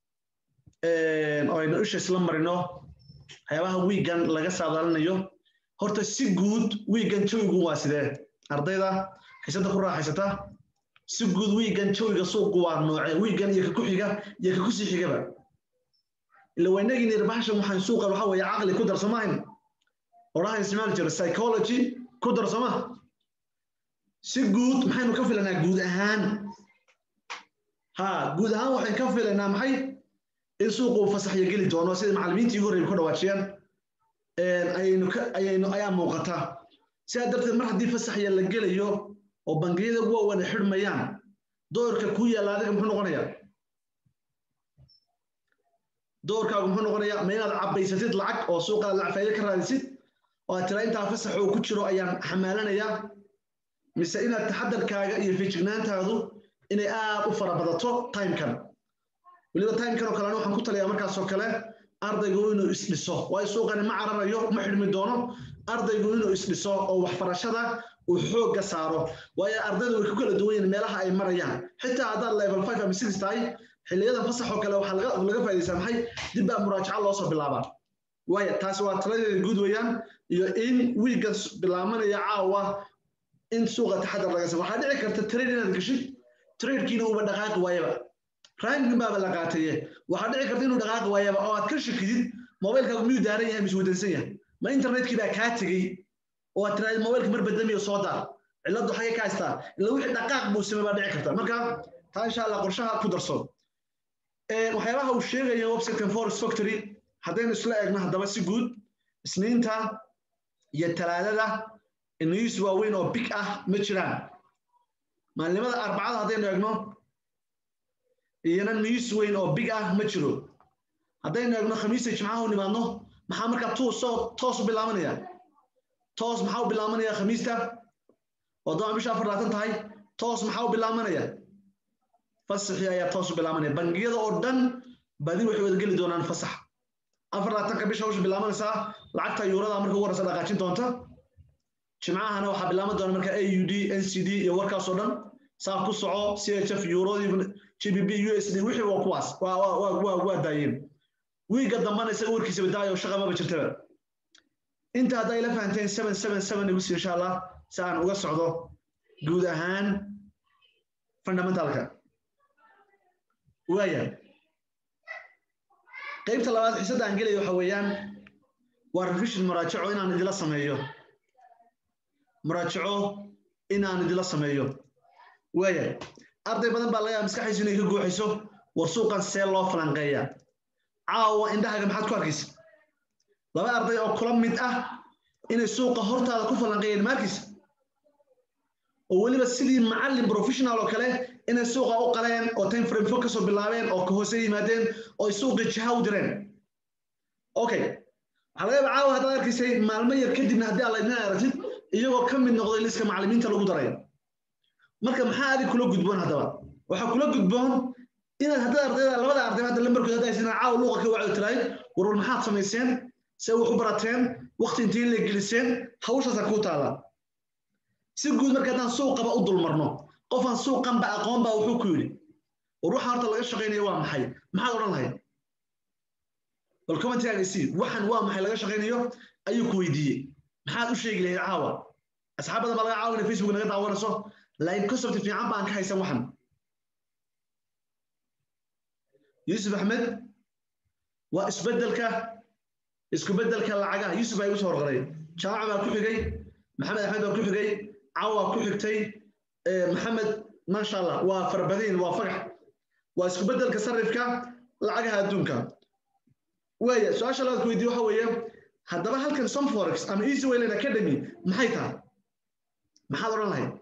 oo aynu isha isla marino waxyaabaha wiigan laga saadaalinayo horta si guud wiigan jawigu waa sidee ardayda xiisada ku raaxaysata si guud wiigan jawiga suuqu waa noocee wiigan iyo ka ku xiga iyo ka kusii xigaba ila waynagii nirbahashan waxaan suuqan waxa weeye caqli ku darsamayn oraha ismaal jira psychology ku darsama si guud maxaynu ka filanaa guud ahaan ha guud ahaan waxaan ka filanaa maxay in suuqu fasaxya geli doono sida macalimiintii ugu horreeyay ku dhawaajiyeen ayaynu ka ayaynu ayaa muuqata sidaa darteed mar haddii fasaxya la gelayo oo bangiyada ugu waaweyn xidhmayaan doorka ku yaalla adiga muxuu noqonayaa doorkaagu muxuu noqonayaa ma inaad cabbaysatid lacag oo suuqaad lacag faa'iido ka raadisid oo aad tiraa intaa fasax uu ku jiro ayaan xamaalanayaa mise inaad taxadarkaaga iyo feejignaantaadu inay aad u fara badato timekan weliba timekan oo kalena waxaan ku taliyaa markaasoo kale ardaygu inuu isdhiso waayo suuqani ma cararayo ma xidhmi doono ardaygu inuu isdhiso oo waxbarashada uu xoogga saaro waayo ardaydu way ku kala duwan yihiin meelaha ay marayaan xitaa haddaad level five ama six tahay xiliyadan fasax oo kale waxaa laga laga faa'iidaysaa maxay dib baa muraajaca loo soo bilaabaa waayo taasi waa taladeeda guud weeyaan iyo in wiigan bilaamanaya caawa in suuqa taxadar laga sa waxaa dhici karta trade inaad geshid tradekiina uuba dhaqaaqi waayaba ranking baaba la qaataye waxaa dhici karta inuu dhaqaaqi waayaba oo aad ka shakidid mobilkaagu miyuu daaran yahay mise wadansan yahay ma internetkii baa kaa tegey oo aad tiraahid mobilka mar badamiyo soo daar cilladdu xagee ka haystaa ila wixii dhaqaaq buu samey baa dhici karta marka taa insha allah qorshaha ku darso waxyaabaha uu sheegayo websitekan forest factory haddaynu isla eegno haddaba si guud isniinta iyo talaadada news waaweyn oo big ah ma jiraan maalinimada arbacada haddaynu eegno iyana news weyn oo big ah ma jiro haddaynu eegno khamiista jimcaha u nimaadno maxaa markaa tuusoo toos u bilaabanaya toos maxaa u bilaabanaya khamiista oo dama bisha afar labaatan tahay toos maxaa u bilaabanaya fasaxii ayaa toos u bilaabanaya bangiyada oo dhan badi waxay wada geli doonaan fasax afar labaatanka bisha hawsha bilaabanaysaa lacagta yuurada marka ugu horeysa dhaqaajin doonta jimcahana waxaa bilaaban doona marka aud ncd iyo warkaasoo dhan saa ku soco chf eurodii gbb usd wixii waa kuwaas waa daayeen wiiga dambana isaga warkiisaba daayo shaqa maba jirtaba inta hadday la fahanteen seven seven seven igu sii insha allah si aan uga socdo guud ahaan fundamentalka waaya qaybta labaad xiisadda aan gelaya waxa weeyaan waa revision muraajaco inaan idila sameeyo muraajaco inaan idila sameeyo waaya arday badan baa laga yaaba maskaxdiisu inay ka guuxayso war suuqan see loo falanqeeya caawa indhahaga maxaad ku arkaysa laba arday oo kula mid ah inay suuqa hortaada ku falanqeeyeen maalkiisa oo weliba sidii macallin professional oo kale inay suuqa u qaleen oo time frame fog kasoo bilaabeen oo ka hoose yimaadeen oo ay suuqii jiha u direen okay waxaa laga yaaba caawa haddaad arkaysay maalmo yar kadibna haddii alla idin aragtid iyagoo ka mid noqday liska macallimiinta lagu daray marka maxaa adig kula gudboon haddaba waxaa kula gudboon inaad haddaad ardayda labada arday hadda lambarkooda hadda haysan caawa luuqa ka wacdi tirahay warwal maxaad samayseen see wax u barateen waqti intii la geliseen hawshaasa kuu taala si guud marka haddaan suuqaba u dulmarno qofaan suuqanba aqoon baa wuxuu ku yidhi war waxa horta laga shaqaynaya waa maxay maxaad odhan lahayd bal commentigaaga isii waxan waa maxay laga shaqaynayo ayuu ku weydiiyey maxaad u sheegi lahayd caawa asxaab badan baa laga caawinaya facebook naga daawanayso laakiin concept fiican baan ka haysan waxan yuusuf axmed waa isbedelka isku bedelka lacagaha yuusuf baa igu soo horqaray jaamac baa ku xigay maxamed axmed baa ku xigay cawa ku xigtay maxamed maasha allah waa farbadiin waa fagax waa isku bedelka sarifka lacagaha adduunka waaya su-aasha labaad ku weydiye waxa weeye haddaba halkan somforex ama easy wayland academy maxay tahay maxaad odhan lahayd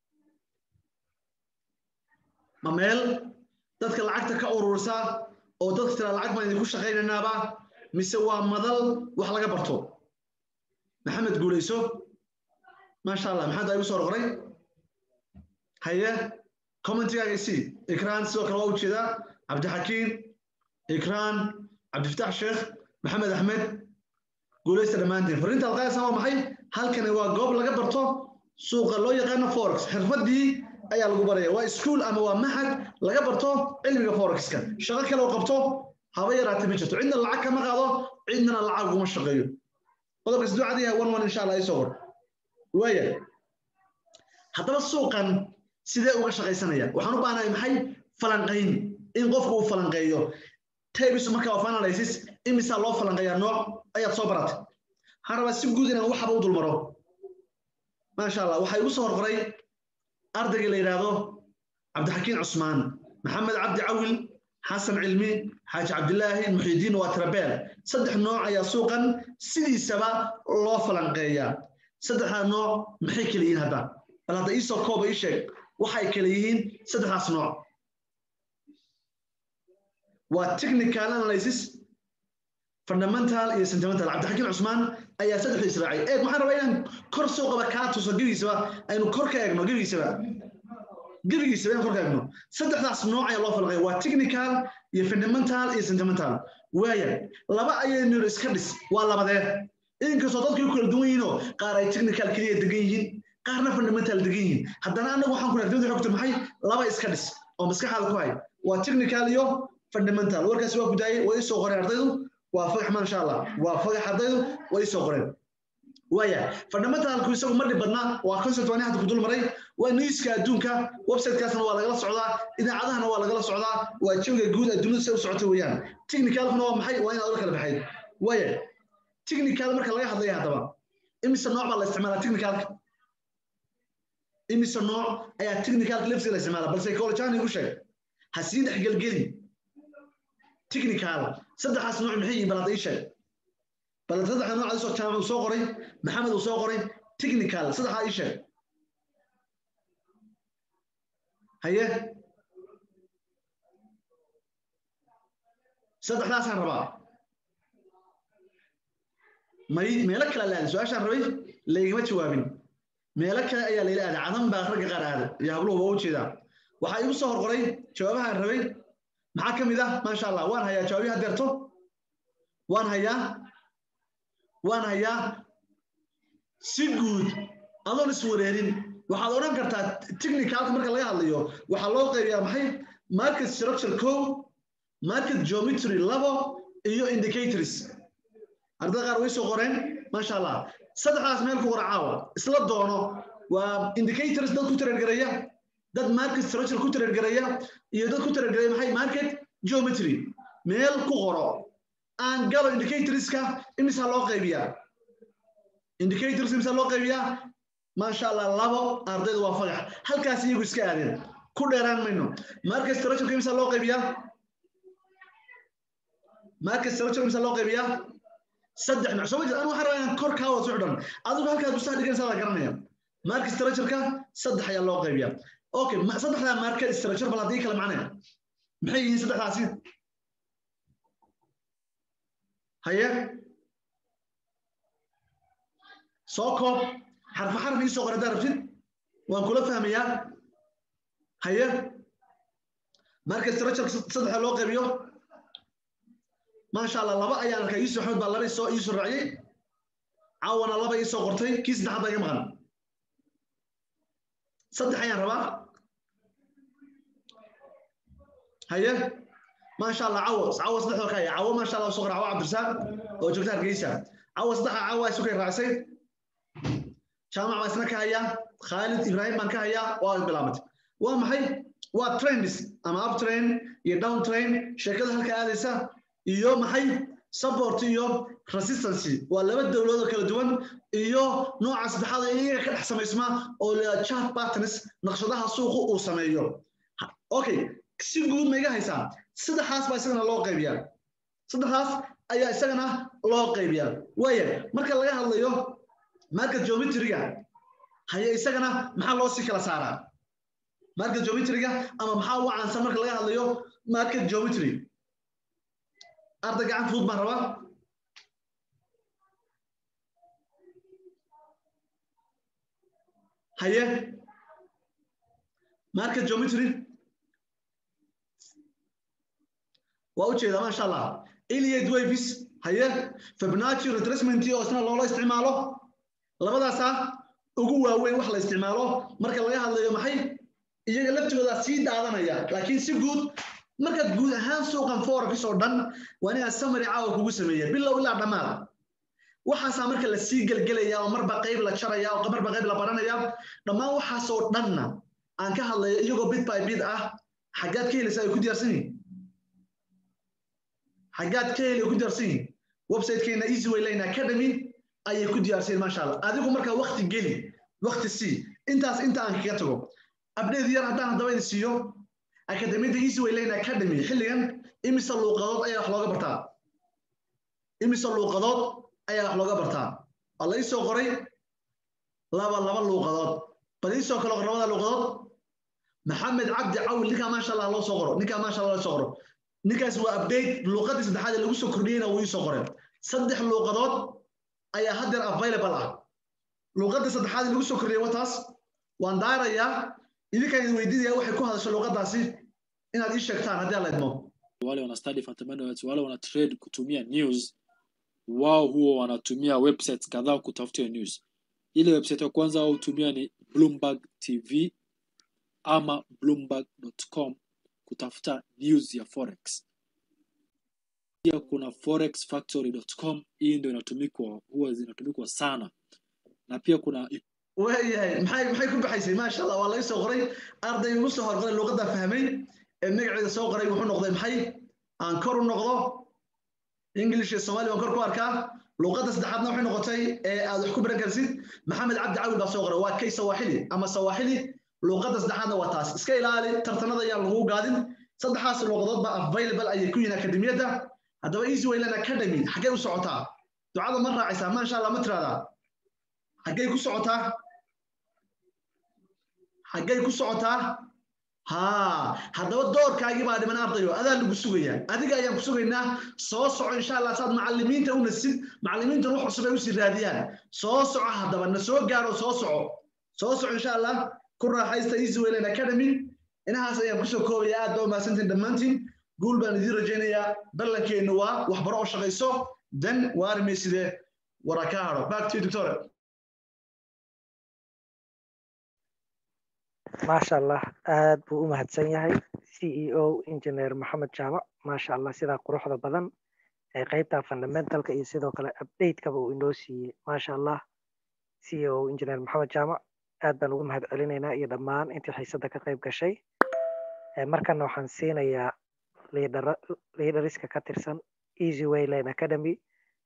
ma meel dadka lacagta ka urursa oo dadka tira lacag baan idinku shaqaynaynaaba mise waa madal wax laga barto maxamed guulayso maasha allah maxaad igu soo qoray haye commentigaaga isii ikraan sidoo kale waa ujeedaa cabdixakiim ikraan cabdifataax sheekh maxamed axmed guulaysta dhammaantiin fariinta alqaayasa waa maxay halkani waa goob laga barto suuqa loo yaqaano forex xirfadii ayaa lagu baraya waa iskuol ama waa maxad laga barto cilmiga forexka shaqo kale oo qabto haba yaraatee ma jirto cidna lacag kama qaado cidnana lacag uguma shaqeeyo qodobka siduu cad yahay one one insha allah isoo hor waaya haddaba suuqan sidee uga shaqaysanaya waxaan u baahnahay maxay falanqayn in qofku uu falanqeeyo tabisu marka waa analysis imisaa loo falanqeeyaa nooc ayaad soo baratay waxaan rabaa si guud inaan waxaba u dulmaro maasha allah waxaa igu soo horqoray ardayga la yidhaahdo cabdixakiin cusmaan maxamed cabdi cawil xasan cilmi xaaji cabdilaahi muxiidiin waa tirabeel saddex nooc ayaa suuqan sidiisaba loo falanqeeyaa saddexdaa nooc maxay kala yihiin hadda bal hadda iisoo kooba ii sheeg waxay kala yihiin saddexdaas nooc waa technical analysis fundamental iyo sentimental cabdixakiin cusmaan ayaa saddexda israacay eeg waxaan rabaa inaan kor suuqaba kaa tuso gebigiisaba aynu kor ka eegno gebigiisaba gebigiisaba inaan kor ka eegno saddexdaas nooc ayaa loo falqaya waa technical iyo fundamental iyo sentimental waaya laba ayaynu iska dhis waa labadee inkastoo dadkay kala duwan yihiinoo qaar ay technical keliya degan yihiin qaarna fundamental degan yihiin haddana annagu waxaan ku nagdada xogta maxay laba iska dhis oo maskaxaada ku hay waa technical iyo fundamental warkaasi waa ku daayay way isoo qoreen ardaydu waa fagax maasha allah waa fagax ardaydu way isoo qoreen waaya fundamentalku isagu ma dhib badna waa concept waan hadda ku dul maray waa newska adduunka websitekaasna waa lagala socdaa idaacadahana waa lagala socdaa waa jawiga guud adduunyada si u socota weeyaan technicalkuna waa maxay waa inaad ola kala baxayd waaya technical marka laga hadlaya haddaba imise nooc baa la isticmaalaa technicalka imise nooc ayaa technicalka lafsiga la isticmaalaa bal psychology ahaan igu sheeg ha sii dhexgelgeli technical saddexaas nooc maxay yihiin bal hadda ii sheeg bal saddexda nooc isoo jaamac uu soo qoray maxamed uu soo qoray technical saddexdaa ii sheeg haye saddexdaasaan rabaa may meelo kale la aaday su-aashaan rabay laygama jawaabin meelo kale ayaa layla aaday cadan baa ragga qaar aaday iyo habluhu waa u jeedaa waxaa igu soo horqoray jawaabahaan rabay maxaa ka mid ah maasha allah waan hayaa jawaabihi hadeerto waan hayaa waan hayaa si guud adoon iswareerin waxaad odhan kartaa technicalka marka laga hadlayo waxaa loo qaybiyaa maxay market structure co market geometry labo iyo indicators ardada qaar way soo qoreen maasha allah saddexdaas meel ku qora caawa isla doono waa indicators dad ku tareergareeya dad market structure ku tareergareeya iyo dad ku tareergareeya maxay market geometry meel ku qoro aan galo indicatorska imisa loo qaybiyaa indicators imisa loo qaybiyaa maasha allah labo ardayda waa fagax halkaas iyagu iska aadeen ku dheeraan mayno market structure imisa loo qaybiyaa market structure imisa loo qaybiyaa saddex nooc soo ma jira anu waxaan rabaa inaan kor kaa wada socdhan adigu halkaad gustaha dhiganaysaa la garanaya market structureka saddex ayaa loo qaybiyaa okay saddexdaa market structure bal haddii kale macnaya maxay yihiin saddexdaasi haye soo koob xarfa xarf ii soo qor haddaa rabtid waan kula fahmayaa haye market structure saddexa loo qaybiyo maasha allah laba ayaan arkaa yuusuf axmed baa laba isoo iisoo raaciyey caawana laba iisoo qortay kii saddexaad baa iga maqan saddex ayaan rabaa haye maasha allah cawo cawo saddexdoo ka haya cawo maasha allah soo qora cawo cabdirasaaq oo joogta hargeysa cawo saddexa cawo isu kay raacisay jaamac baa isna ka hayaa khaalid ibraahim baan ka hayaa waa bilaabatay waa maxay waa trends ama up train iyo down train sheekada halka aadaysa iyo maxay support iyo resistancy waa laba dowladood oo kala duwan iyo nooca saddexaad ee iyaga ka dhex samaysma oo la chart patterns naqshadaha suuqu uu sameeyo okay si guud ma iga haysaa saddexaas baa isagana loo qaybiyaa saddexdaas ayaa isagana loo qaybiyaa waaya marka laga hadlayo market geometryga haye isagana maxaa loo sii kala saaraa market geometryga ama maxaa ugu caansan marka laga hadlayo market geometry arday gacan fudud baan rabaa haye market geometry waa u jeedaa maasha allah iliad wavis haye fibonacci retracement oo isna loola isticmaalo labadaasaa ugu waaweyn wax la isticmaalo marka laga hadlayo maxay iyaga laftigooda sii daadanaya laakiin si guud markaad guud ahaan suuqan forex oo dhan waa inaad samary caawa kugu sameeya bilow ilaa dhammaad waxaasaa marka la sii gelgelaya oo marba qayb la jaraya oo marba qayb la baranaya dhammaan waxaasoo dhanna aan ka hadlayo iyagoo bid by bid ah xaggaad ka helaysa ay ku diyaarsan yihin xaggaad ka heli ay ku diyaarsan yihin websitekeena easy way lane academy ayay ku diyaarsan maasha allah adigu markaa wakti geli wakti sii intaas inta aan kaga tago abdheed yar haddaan haddaba idin siiyo akademiyadda easy way lane academy xilligan imise luuqadood ayaa wax looga bartaa imise luuqadood ayaa wax looga bartaa waa la isoo qoray laba laba luuqadood bal isoo kale qor labada luuqadood maxamed cabdi cawil ninkaa maasha allah loo soo qoro ninkaa maasha allah loo soo qoro ninkaas waa update luuqadii saddexaad ee lagu soo kordhiyeyna wuu isoo qoray saddex luuqadood ayaa haddeer available ah luuqadda saddexaad ee lagu soo kordhiyey wataas waan daarayaa idinkaan idin weydiinaya waxay ku hadasho luuqadaasi inaad ii sheegtaan haddii alla idmo wale wana study fundamentals wale wana trade kutumia news wao huwa wanatumia websites kadhaa kutafutia news ile website ya kwanza wao hutumia ni bloomberg tv ama bloomberg.com kutafuta news ya forex pia kuna forexfactory.com hii ndio inatumikwa huwa zinatumikwa sana na pia kuna waayahay maxay maxay ku baxaysay maasha allah waa laga soo qoray arday ugu soo horqoray luuqadda fahmay ee magaceeda soo qoray wuxuu noqday maxay aan kor u noqdo english iyo somali baan kor ku arkaa luuqadda saddexaadna waxay noqotay ee aad wax ku baran karsid maxamed cabdi cawil baa soo qoray waa kay sawaaxili ama sawaaxili luuqadda saddexaadna waa taas iska ilaali tartanada ayaan lagu gaadin saddexaas luuqadood baa available ayay ku yihiin akademiyadda haddaba easy wayland academy xaggay u socotaa ducada ma raacaysaa maasha allah ma tiraahdaa xaggay ku socotaa xaggay ku socotaa ها haddaba doorkaagii baa dhiman ardayo adaa lagu sugayaa adiga ayaan ku sugaynaa soo soco insha allah saad macalimiinta u nasid macalimiintan wax cusub ay usii raadiyaan soo soco haddaba na soo gaaro soo soco soo soco insha allah ku raaxaysta easy wayland academy inahaas ayaan kusoo koobaya aad baa umahadsantiin dhammaantiin guul baan idiin rajaynayaa ballankeennu waa waxbaro oo shaqayso dan waarimayside wara ka haro back to you doctor maasha allah aad buu u mahadsan yahay c e o engineer maxamed jaamac maasha allah sidaa quruxda badan ee qeybta fundamentalka iyo sidoo kale updatekaba uu inoo siiyey maasha allah c e o engineer maxamed jaamac aad baan ugu mahad celinaynaa iyo dhammaan intii xiisadda ka qayb gashay markana waxaan siinayaa liidariska ka tirsan easy wayland academy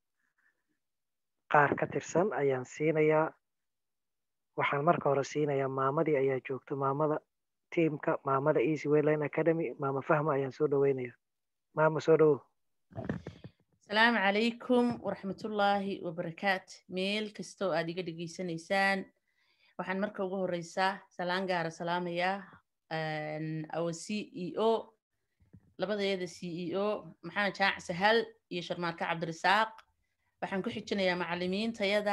qaar ka tirsan ayaan siinayaa waxaan marka hore siinayaa maamadii ayaa joogto maamada tiimka maamada easy wayland academy maama fahma ayaan soo dhaweynaya maama soo dhowo asalaamu calaykum waraxmatullaahi wabarakaat meel kastoo aad iga dhegeysanaysaan waxaan marka ugu horeysaa salaan gaara salaamayaa our c e o labadeeda c e o maxamed jaac sahal iyo sharmaarka cabdirasaaq waxaan ku xijinayaa macalimiintayada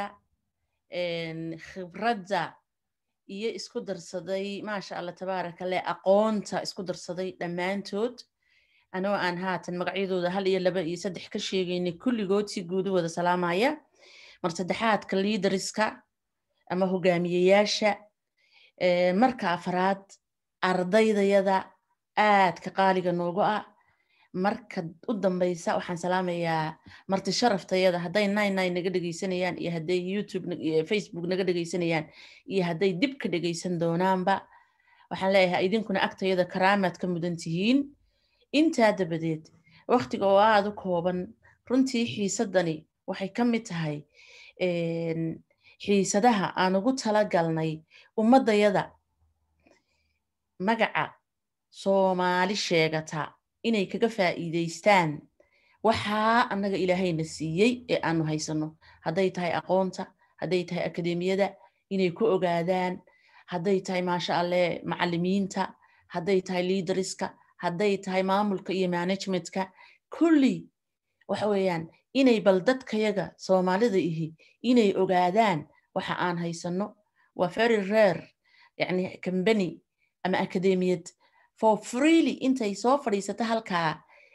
khibradda iyo isku darsaday maasha allah tabaaraka leh aqoonta isku darsaday dhammaantood anoo aan haatan magacyadooda hal iyo laba iyo saddex ka sheegaynay kulligood si guudu wada salaamaya mar saddexaadka liidariska ama hogaamiyeyaasha marka afraad ardaydayada aadka qaaliga noogu ah marka u dambeysa waxaan salaamayaa marti sharaftayada hadday nine nine naga dhegeysanayaan iyo hadday youtube facebook naga dhegeysanayaan iyo hadday dib ka dhegeysan doonaanba waxaan leeyahay idinkuna agtayada karaamaad ka mudan tihiin intaa dabadeed waktiga oo aada u kooban runtii xiisadani waxay ka mid tahay xiisadaha aan ugu tala galnay ummaddayada magaca soomaali sheegata inay kaga faa'iidaystaan waxaa annaga ilaahayna siiyey ee aanu haysanno hadday tahay aqoonta hadday tahay akademiyada inay ku ogaadaan hadday tahay maasha alleh macalimiinta hadday tahay liidariska hadday tahay maamulka iyo managementka kulli waxa weeyaan inay bal dadkayaga soomaalida ihi inay ogaadaan waxa aan haysanno waa very rare yani combany ama akademiyad for freely intay soo fadhiisato halkaa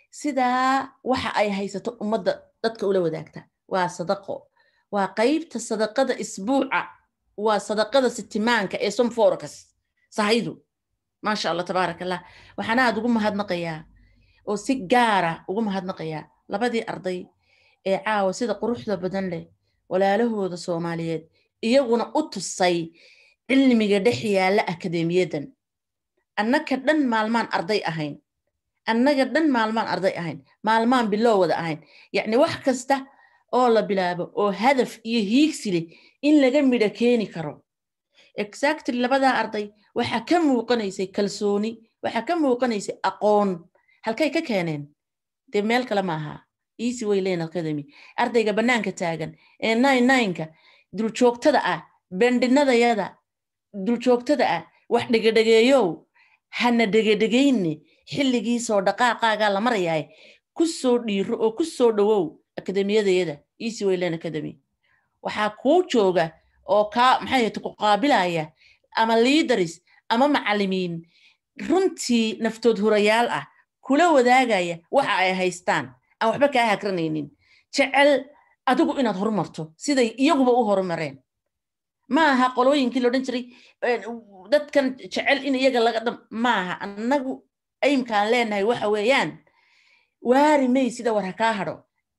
sidaa waxa ay haysato ummadda dadka ula wadaagta waa sadaqo waa qeybta sadaqada isbuuca waa sadaqada sitimaanka ee somforkas sahaydu maasha allah tabaarak allah waxaan aad ugu mahadnaqayaa oo si gaara ugu mahadnaqayaa labadii arday ee caawa sida quruxda badan leh walaalahooda soomaaliyeed iyaguna u tusay cilmiga dhex yaalla akademiyadan annaga dhan maalmaan arday ahayn annaga dhan maalmaan arday ahayn maalmaan bilow wada ahayn yacni wax kasta oo la bilaabo oo hadaf iyo hiigsi leh in laga midho keeni karo exactly labadaa arday waxaa ka muuqanaysay kalsooni waxaa ka muuqanaysay aqoon halkay ka keeneen dee meel kale maaha easy wayland academy ardayga bannaanka taagan ee nine nineka duljoogtada ah bendhinadayada duljoogtada ah wax dhegedhegeeyow hana dhegedhegayne xilligiisoo dhaqaaqaagaa la marayaay ku soo dhiiro oo ku soo dhowow akademiyadayada easy wayland academy waxaa kuu jooga oo kaa maxay ahayte ku qaabilaya ama liidaris ama macalimiin runtii naftood hurayaal ah kula wadaagaya waxa ay haystaan aan waxba kaa hagranaynin jecel adigu inaad horumarto siday iyaguba u horumareen ma aha qolooyinkii laodhan jiray dadkan jecel in iyaga laga dham maaha annagu aymkaan leenahay waxa weeyaan waari may sida war ha kaa hadho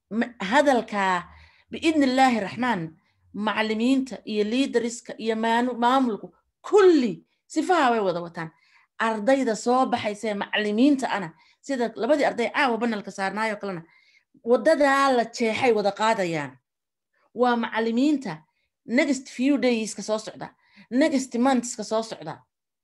hadalkaa biidni illaahi raxmaan macalimiinta iyo liidariska iyo maamulku kulli sifaha way wada wataan ardayda soo baxaysee macalimiinta ana sida labadii arday caawa banalka saarnaayoo kalena wadadaa la jeexay wada qaadayaan waa macalimiinta next few dayska soo socda next monthska soo socda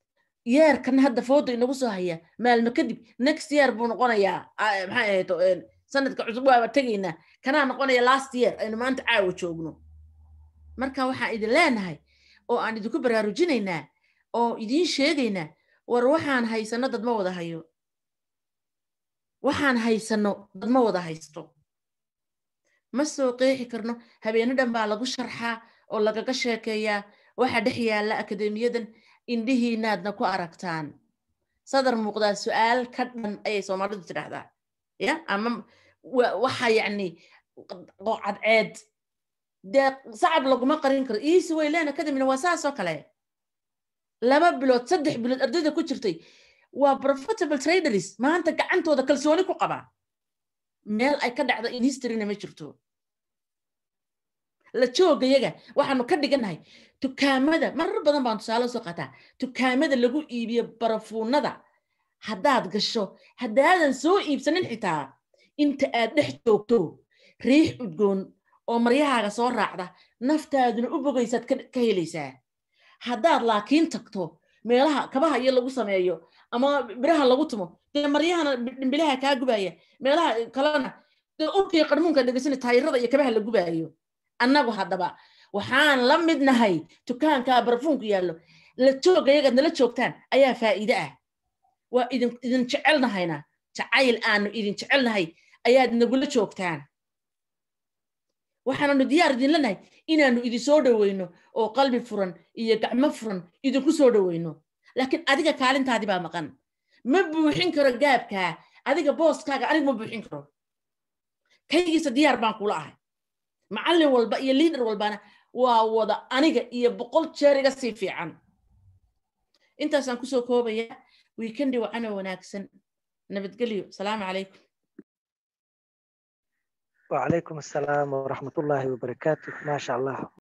yeerkan hadda fooda inagu soo haya maalmo kadib next year buu noqonayaa maxay ahayd sanadka cusub waaba tegaynaa kanaa noqonaya last year aynu maanta caawa joogno marka waxaan idin leenahay oo aan idinku baraarujinaynaa oo idiin sheegaynaa war waxaan haysano dad ma wada hayo waxaan haysano dad ma wada haysto ma soo qeexi karno habeeno dhan baa lagu sharxaa oo lagaga sheekeeyaa waxa dhex yaalla akademiyadan indhihiinaadna ku aragtaan sadar muuqdaa su-aal ka dhan ayay soomaalidu tidhaahdaa ya ama waxa yacni cadceed dee sacab laguma qarin karo easy wayland academyna waa saasoo kale laba bilood saddex bilood ardayda ku jirtay waa profitable traders maanta gacantooda kalsooni ku qaba meel ay ka dhacdo in historyna ma jirto la joogayaga waxaanu ka dhigannahay dukaamada marar badan baan tusaale soo qaataa dukaamada lagu iibiyo barafuunada haddaad gasho haddaadan soo iibsanin xitaa inta aad dhex joogto riix udgoon oo maryahaaga soo raacda naftaaduna u bogaysaad ka helaysaa haddaad laakiin tagto meelaha kabaha iyo lagu sameeyo ama biraha lagu tumo dee maryahana dhimbilaha kaa gubaya meelaha kalena dee urkii qarmuunka dhegeysana taayirada iyo kabaha la gubaayo annagu haddaba waxaan la mid nahay dukaankaa barafuunku yaallo la jooga yagaad nala joogtaan ayaa faa'iide ah waa idin idin jecelnahayna jacayl aanu idin jecelnahay ayaad nagula joogtaan waxaananu diyaar idinla nahay inaanu idin soo dhoweyno oo qalbi furan iyo gacmo furan idinku soo dhoweyno laakiin adiga kaalintaadi baa maqan ma buuxin karo gaabkaa adiga booskaaga anigu ma buuxin karo kaygiisa diyaar baan kula ahay macallin walba iyo liader walbana waa wada aniga iyo boqol jeer iga sii fiican intaasaan kusoo koobayaa wiikendi wacana wanaagsan nabadgelyo salaamu calaykum وعليكم السلام ورحمة الله وبركاته ما شاء الله